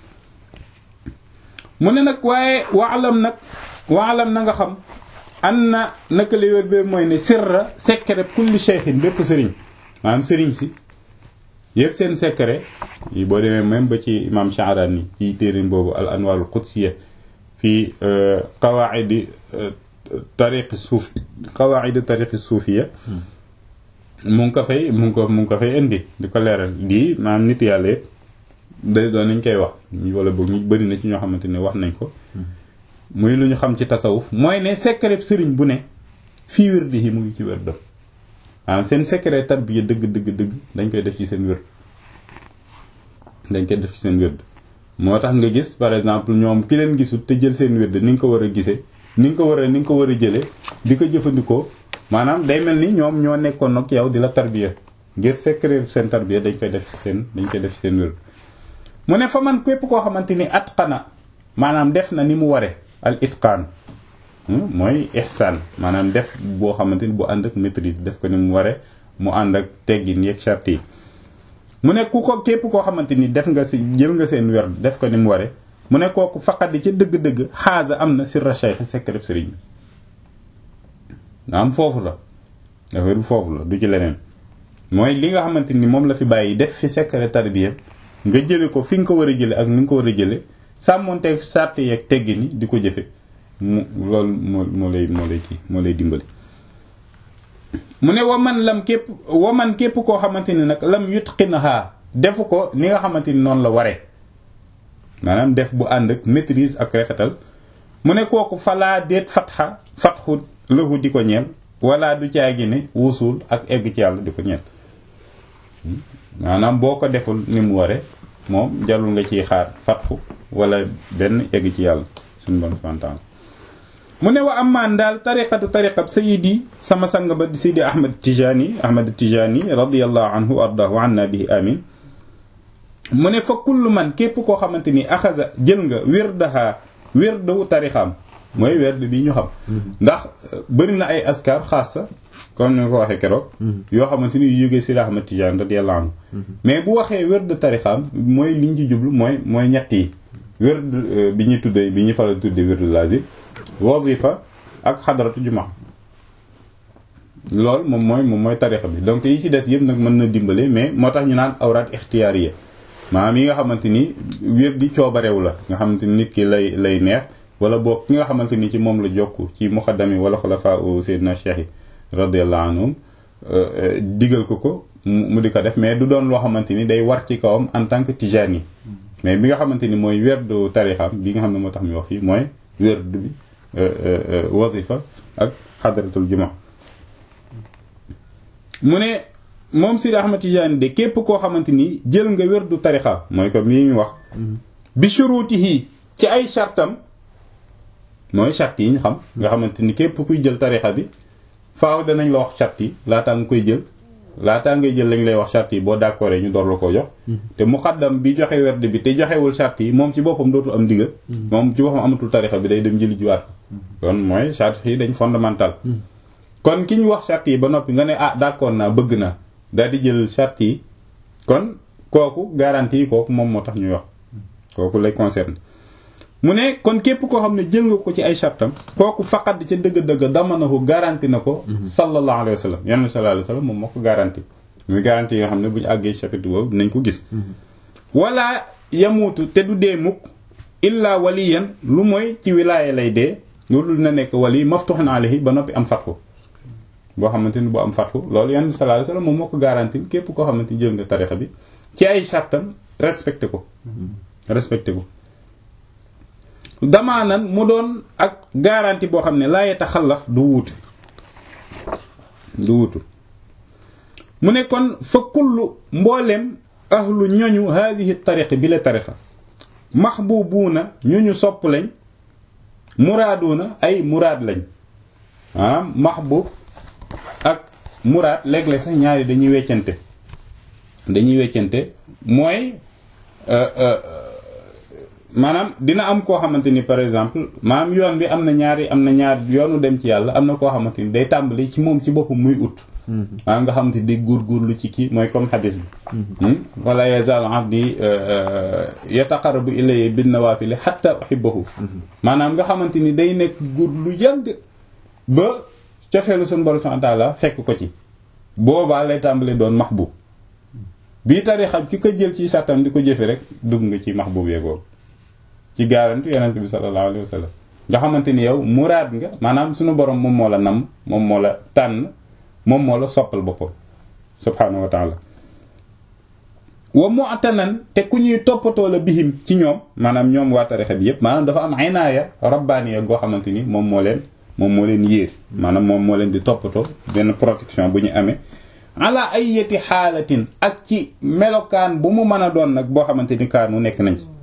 mu ne nag waaye waalam nag waalam na nga xam an na naka li wér bee mooy ne sirra secret kulli cheikhin bépp sëriñ maanaam sëriñ si yëpp seen secret yi boo demee même ba ci imam Sha'rani ci téerin boobu al anwarul qudsiya fii qawaidi tariqi suuf qawaidi tariqi suufiya mu ngi ko fay mu ngi ko mu ngi ko fay indi di ko leeral di maanaam nit yàlla yëpp day doon nañ koy wax wala boog ñu bëri na ci ñoo xamante ne wax nañ ko muy lu ñu xam ci tasawuf mooy ne secret sëriñ bu ne fii wérdi yi mu ngi ci wérdam maanaam seen secret tarbiya dëgg dëgg dëgg dañ koy def ci seen wérd dañ koy def ci seen wérd moo tax nga gis par exemple ñoom ki leen gisul te jël seen wérd ni nga ko war a gisee ni nga ko war a ni nga ko war a jëlee di ko jëfandikoo maanaam day mel ni ñoom ñoo nekkoon nag yow di la tarbiya ngir secret seen tarbiya dañ koy def ci seen dañ koy def ci seen wérd mu ne fa man képp koo xamante ni atqana maanaam def na ni mu ware al itqaan mooy ihsaan maanaam def boo xamante ni bu ànd ak maîtrise def ko ni mu ware mu ànd ak teggin yeeg charte yi mu ne ku ko képp koo xamante ni def nga si jël nga seen werd def ko ni mu ware mu ne kooku faqat di ca dëgg-dëgg xaasa am na sirra cheikh secret sëriñ bi am foofu la affaire bi foofu la du ci leneen mooy li nga xamante ni moom la fi bàyyi def fi secret tarbiya nga jële ko fi nga ko war a jële ak ni nga ko war a jële sàmmonteeg sart yeeg teggi ni di ko jëfe mu loolu moo moo lay moo lay kii moo lay dimbali mu ne waman lam képp waman képp koo xamante ni nag lam yutqinaha defu ko ni nga xamante ni noonu la waree maanaam def bu ànd ak maîtrise ak rafetal mu ne kooku falaa déet fatxa fatxu lëhu di ko ñeel wala du caagi ne wusul ak egg ci yàlla di ko ñeel maanaam boo ko deful ni mu ware moom jarul nga ciy xaar fatxu wala benn egg ci yàlla suñu bon fantaan mu ne wa amaan daal tariqatu tariqab sayidi sama sang ba sayidi ahmad tijani ahmad tijani radiallahu anhu wa ardahu anna bihi amin mu ne fa kullu man képp koo xamante ni axasa jël nga wirdaha wirdu tarixam mooy werd bi ñu xam ndax bëri na ay askar xaas sa comme ni nga ko waxee keroog yoo xamante ni yu jógee Sidi Ahmad Tijaan radiyallahu anhu mais bu waxee werd tarixam mooy liñ ci jublu mooy mooy ñett yi werd bi ñuy tuddee bi ñuy faral tuddee werd lazim wazifa ak xadaratu juma loolu moom mooy moom mooy tarixa bi donc yi ci des yëpp nag mën na dimbale mais moo tax ñu naan awraat ixtiyaariya maanaam yi nga xamante ni wér di coobarew la nga xamante ni nit ki lay lay neex wala boog ki nga xamante ni ci moom la jokk ci muqaddami wala xulafa u sayyidina cheikh yi radiyallahu anhum digal ko ko mu di ko def mais du doon loo xamante ni day war ci kawam en tant que tijaan yi mais bi nga xamante ni mooy werdu tarixam bi nga xam ne moo tax mi wax fii mooy werdu bi wazifa ak xadaratul juma mu ne moom Sidi Ahmad Tijaani de képp koo xamante ni jël nga werdu tarixa mooy comme lii ñu wax bi shurutihi ci ay chartam mooy chart yi ñu xam nga xamante ni képp kuy jël tarixa bi faaw danañ la wax chart yi laataa nga koy jël laataa ngay jël lañ lay wax chart yi boo d'accord ñu door la ko jox te muqaddam bi joxe werd bi te joxewul chart yi moom ci boppam dootul am digga moom ci boppam amatul tarixa bi day dem jëli jiwaat kon mooy chart yi dañ fondamental kon ki ñu wax chart yi ba noppi nga ne ah d'accord naa bëgg naa daal di jël chart yi kon kooku garantie yi kooku moom moo tax ñuy wax kooku lay concerne mu ne kon képp koo xam ne jël nga ko ci ay chartam kooku faqat ca dëgg-dëgg dama na ko garanti na ko sallallahu alayhi wa sallam yonent sallallahu alayhi wa sallam moom moo ko garanti muy garanti yi nga xam ne bu ñu àggee chapitre boobu dinañ ko gis wala yamuutu te du dee mukk illa waliyan lu mooy ci wilaaya lay dee loolu dina nekk wali maftuhun alayhi ba noppi am fatku boo xamante ni bu am fatku loolu yonent sallallahu alayhi wa sallam moom moo ko garanti képp koo xamante ni jël nga tarixa bi ci ay chartam respecté ko respecté ko damaanan mu doon ak garantie boo xam ne laa yetaxallaf du wuute du wuutu mu ne kon fa kullu mboolem ahlu ñoñu haadihi tariqa bi la tariqa mahbubuuna ñu ñu sopp lañ muraaduuna ay muraad lañ maanaam mahbub ak muraad léeg-léeg sax ñaari dañuy weccante dañuy weccante mooy maanaam dina am koo xamante ni par exemple maanaam yoon bi am na ñaari am na ñaari yoonu dem ci yàlla am na koo xamante ni day tàmbali ci moom ci boppam muy ut maanaam nga xamante ni day góorgóorlu ci kii mooy comme xadis bi wala yazal abdi yataqarrabu ilayya bin nawafili hatta uhibbahu maanaam nga xamante ni day nekk góor lu yàgg ba cofeelu suñu borom subhanahu wa ta'ala fekk ko ci boobaa lay tàmbali doon mahbub bii tarixam ki ko jël ci sàttam di ko jëfe rek dugg nga ci mahbub yeegoobu ci garanti yonent bi sallallahu alayhi wa sallam nga xamante ni yow muraad nga maanaam suñu borom moom moo la nam moom moo la tànn moom moo la soppal boppam subhaanahu wa taala wa mu'tanan te ku ñuy toppatoo la bihim ci ñoom maanaam ñoom waa tarixa bi yépp maanaam dafa am inaaya rabbaaniya goo xamante ni moom moo leen moom moo leen yéer maanaam moom moo leen di toppatoo benn protection bu ñu amee ala ayyati xaalatin ak ci melokaan bu mu mën a doon nag boo xamante ni kaanu nekk nañ ci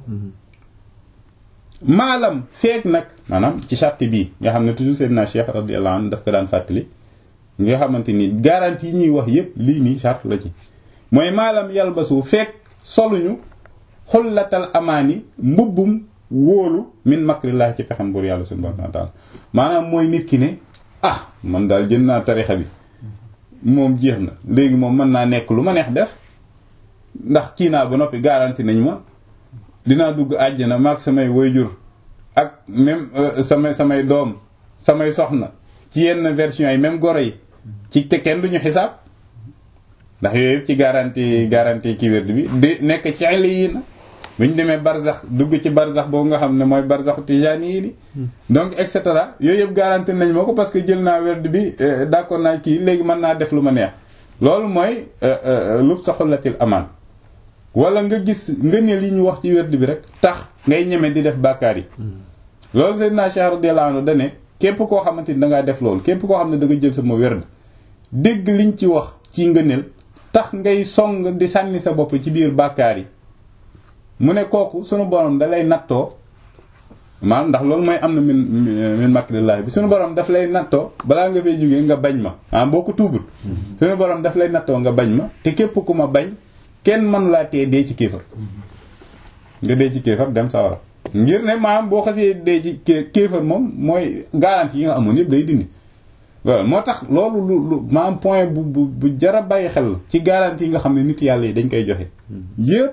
maalam feek nag maanaam ci charte bii nga xam ne toujours Seydina Cheikh radiyallahu anhu daf ko daan fàttali nga xamante ni garantie yi ñuy wax yépp lii nii charte la ci mooy maalam yalbasu feek soluñu xullatal amaani mbubbum wóolu min makrillah ci pexem buur yàlla subhanahu wa ta'ala maanaam mooy nit ki ne ah man daal jënd naa tarixa bi moom jeex na léegi moom mën naa nekk lu ma neex def ndax kii naa ba noppi garanti nañ ma dinaa dugg àjjana maag samay wayjur ak même samay samay doom samay soxna ci yenn version yi même goro yi ci te kenn duñu xisaab ndax yooyu yëpp ci garanti garanti ki wérd bi di nekk ci xel yi na bu ñu demee barzax dugg ci barzax boobu nga xam ne mooy barzaxu tijaani yi ni donc et cetera yooyu yëpp garanti nañ ma ko parce que jël naa wérd bi d'accord naa kii léegi mën naa def lu ma neex loolu mooy lub sa xullatil amaan wala nga gis nga ne li ñu wax ci wérd bi rek tax ngay ñeme di def bàkkaar yi loolu Seydina Cheikh radiyallahu anhu dane képp koo xamante ni dangaa def loolu képp koo xam ne da nga jël sama wérd dégg liñ ci wax ci ngëneel tax ngay song di sànni sa bopp ci biir bàkkaar yi mu ne kooku sunu borom da lay nattoo maanaam ndax loolu mooy am na min min makrillahi bi sunu borom daf lay nattoo balaa nga fay jógee nga bañ ma maanaam boo ko tuubul sunu borom daf lay nattoo nga bañ ma te képp ku ma bañ kenn mënu laa tee dee ci kéefar nga dee ci kéefar dem sawara ngir ne maanaam boo xasee dee ci kéefar moom mooy garantie yi nga amoon yëpp day dindi waaw moo tax loolu lu lu maanaam point bu bu bu jara bàyyi xel ci garantie yi nga xam ne nit yàlla yi dañ koy joxe yëpp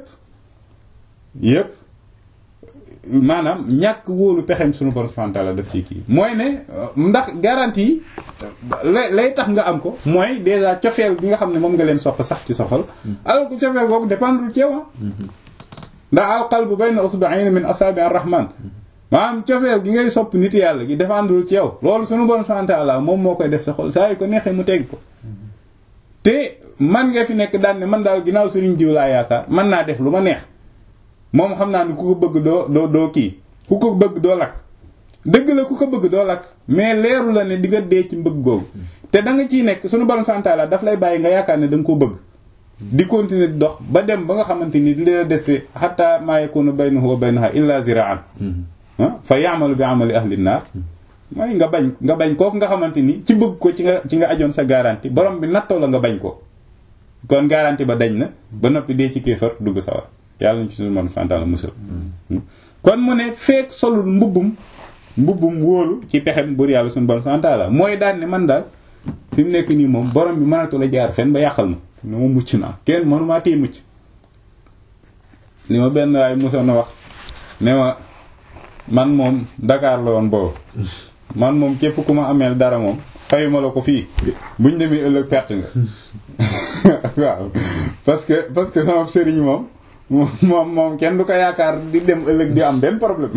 yëpp maanaam ñàkk wóolu pexem suñu borom subhanahu wa ta'ala def ci kii mooy ne ndax garantie yi lay lay tax nga am ko mooy déjà cofeel bi nga xam ne moom nga leen sopp sax ci sa xol alors que cofeel googu dépendre ci yow ndax al qalbu bayna usba'ayni min asabi ar-rahman maanaam cofeel gi ngay sopp nit yàlla gi dépendre ci yow loolu suñu borom subhanahu wa ta'ala moom moo koy def sa xol saa yu ko neexee mu teg ko te man nga fi nekk daan ne man daal ginnaaw sëriñ diw laa yaakaar mën naa def lu ma neex moom xam naa ni ku ko bëgg doo doo doo kii ku ko bëgg doo lakk dëgg la ku ko bëgg doo lakk mais leeru la ne di nga dee ci mbëgg googu te da nga ciy nekk suñu borom santaala daf lay bàyyi nga yaakaar ne da nga koo bëgg di continuer di dox ba dem ba nga xamante ni li la dese hatta ma yakunu baynahu wa baynaha illa ziraan fa ya'malu bi amali ahli naar mooy nga bañ nga bañ kooku nga xamante ni ci bëgg ko ci nga ci nga ajoon sa garantie borom bi nattoo la nga bañ ko kon garantie ba dañ na ba noppi dee ci kéefar dugg sawar yàlla ñu ci suñu man fantaala musal kon mu ne feek solul mbubbum mbubbum wóolu ci pexem bur yàlla suñu borom fantaala mooy daan ne man daal fi mu nekk nii moom borom bi mënatu la jaar fen ba yàqal ma ne ma mucc naa kenn mënumaa tee mucc li ma benn waay musoon na wax ne ma man moom Dakar la woon boobu man moom képp ku ma ameel dara moom fayuma la ko fii buñ demee ëllëg perte nga waaw parce que parce que sama sëriñ moom moom moom kenn du ko yaakaar di dem ëllëg di am benn problème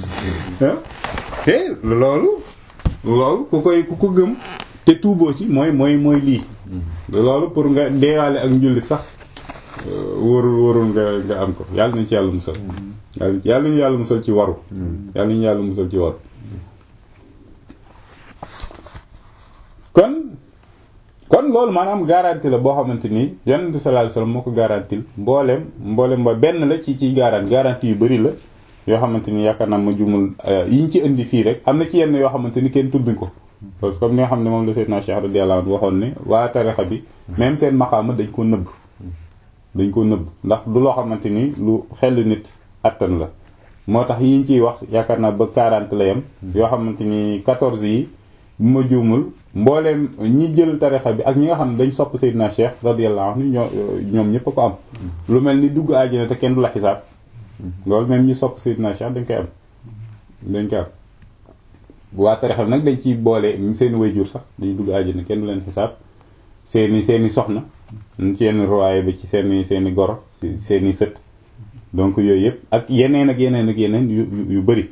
te loolu loolu ku koy ku ko gëm te tuuboo ci mooy mooy mooy lii loolu pour nga deewaale ak njullit sax wóorul wóorul nga nga am ko yàlla nañu ci yàlla musal yàlla yàlla nañu yàlla musal ci waru yàlla nañu yàlla musal ci waru kon kon loolu maanaam garantie la boo xamante ni yonent bi sallallahu alayhi wasallam moo ko garantil mbooleem mbooleem ba benn la ci ci garantie garantie yu bari la yoo xamante ni yaakaar naa ma jumul yi ñu ci indi fii rek am na ci yenn yoo xamante ni kenn tudduñ ko parce que comme ni nga xam ne moom la Seydina Cheikh radiyallahu anhu waxoon ne waa tarixa bi même seen maqaama dañ ko nëbb dañ ko nëbb ndax du loo xamante ni lu xel nit attan la moo tax yi ñu ciy wax yaakaar naa ba 40 la yem yoo xamante ni 14 yi bu ma juumul mbooleem ñi jël tarixa bi ak ñi nga xam ne dañ sopp Seydina Cheikh radiyallahu anhu ñoo ñoom ñëpp a ko am lu mel ni dugg àjjana te kenn du la xisaab loolu même ñi sopp Seydina Cheikh dañ koy am dañ koy am waa tarixa bi nag dañ ciy boole seeni wayjur sax dañuy dugg àjjana kenn du leen xisaab seeni seeni soxna ci yenn ruwaaye bi ci seeni seeni goro seeni sët donc yooyu yëpp ak yeneen ak yeneen ak yeneen yu yu bëri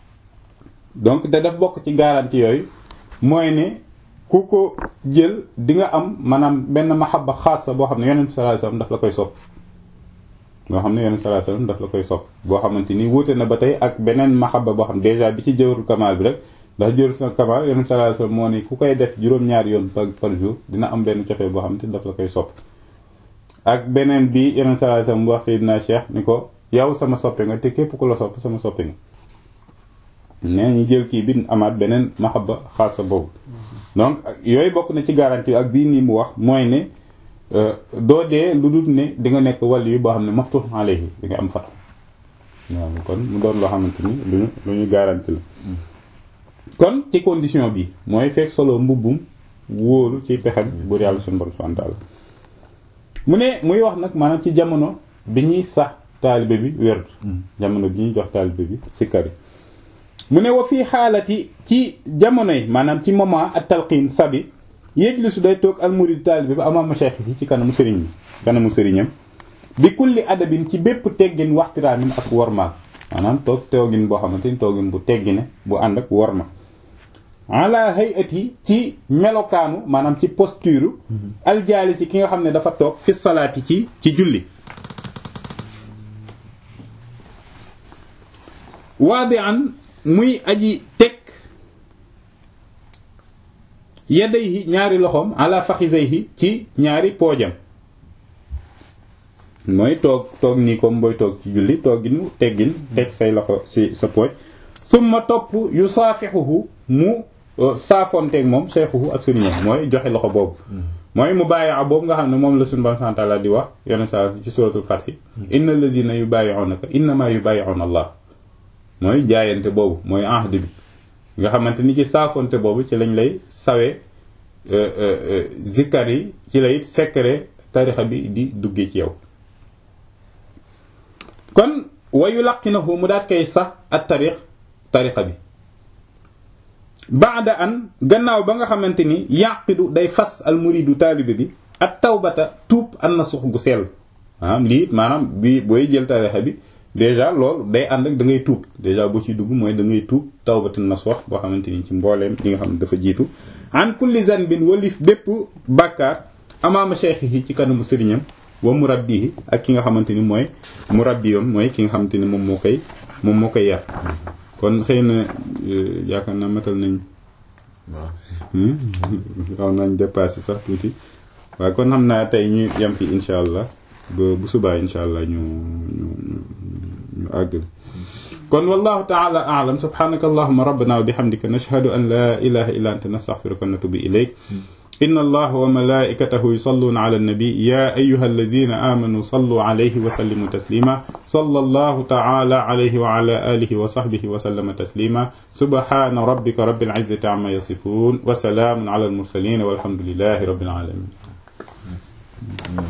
donc te daf bokk ci garantie yooyu mooy ne ku ko jël di nga am maanaam benn mahabba xaasa boo xam ne yonent bi sallallahu alayhi wasallam daf la koy sopp boo xam ne yonent bi sallallahu alayhi wasallam daf la koy sopp boo xamante ni wuute na ba tey ak beneen mahabba boo xam déjà bi ci jawharul kamal bi rek ndax jawharul sa kamal yonent bi sallallahu alayhi wasallam moo ni ku koy def juróom-ñaari yoon par par jour dina am benn cofee boo xamante ni daf la koy sopp ak beneen bi yonent bi sallallahu alayhi wasallam wax Seydina Cheikh ni ko yow sama soppe nga te képp ku la sopp sama soppe nga mais ñu jël kii bi amaat beneen mahabba xaasa boobu donc yooyu bokk na ci garantie ak bii nii mu wax mooy ne doo dee lu dul ne di nga nekk wàll yu boo xam ne maftuh alayhi di nga am fatu waaw kon mu doon loo xamante ni lu ñu lu ñu garantie la kon ci condition bi mooy fekk solo mbubbum wóolu ci pexem buur yàlla suñu borom subhanahu wa ta'ala mu ne muy wax nag maanaam ci jamono bi ñuy sax taalibe bi werd jamono bi ñuy jox taalibe bi sikkar yi mu ne wa fii xaalati ci jamono yi maanaam ci moment at talqiin sabi yéjlisu day toog al murid taalibe bi amaama cheikh yi ci kanamu sëriñ bi kanamu sëriñam bi kulli adabin ci bépp teggin waxtiraamin ak wormaal maanaam toog toogin boo xamante ni toogin bu teggine bu ànd ak worma ala hayati ci melokaanu maanaam ci posture aljaalisi ki nga xam ne dafa toog fi salaati ci ci julli waadi an muy aji teg yadayhi ñaari loxoom ala faxisayhi ci ñaari poojam mooy toog toog nii comme booy toog ci julli tooginu teggin teg say loxo ci sa pooj summa topp yu saafixuhu mu saafonteeg moom seexuhu ak sëriñam mooy joxe loxo boobu mooy mu bàyyi boobu nga xam ne moom la suñu Boroom subhaanahu wa ta'aala di wax yenn saa ci suratul Fath inna allazina yubayi'unaka innama yubayi'una Allah mooy jaayante boobu mooy ahd bi nga xamante ni ci saafonte boobu ci lañ lay sawe zikkar yi ci lay secret tarixa bi di duggee ci yow kon wayu laqinahu mu daat koy sax ak tarix tarixa bi baada an gannaaw ba nga xamante ni yaqidu day fas al muridu taalibe bi ak tawbata tuub an na sux gu sell maanaam lii maanaam bi booy jël tarixa bi déjà loolu day ànd ak da ngay tuub déjà boo ciy dugg mooy da ngay tuub tawbatin nasuux boo xamante ni ci mbooleem li nga xam ne dafa jiitu an kulli zanbin walif bépp bàkkaar amaama cheikhihi ci kanamu sëriñam wa murabbihi ak ki nga xamante ni mooy murabbiyam mooy ki nga xamante ni moom moo koy moom moo koy yar kon xëy na yaakaar naa matal nañ xaw nañ dépassé sax tuuti waaye kon xam naa tey ñu yem fi insha allah ba bu subaa insha allah ñu ñu ñu àggal kon wallahu ta'ala a'lam subhanaka allahumma rabbana wa bihamdika nashhadu an la ilaha illa anta nastaghfiruka wa natubu ilayk inna allaha wa malaikatahu yusalluna ala an-nabi ya ayyuha alladhina amanu sallu alayhi wa sallimu taslima sallallahu ta'ala alayhi wa ala alihi wa sahbihi wa sallama taslima subhana rabbika rabbil izzati amma yasifun wa salamun ala al-mursalin walhamdulillahi rabbil alamin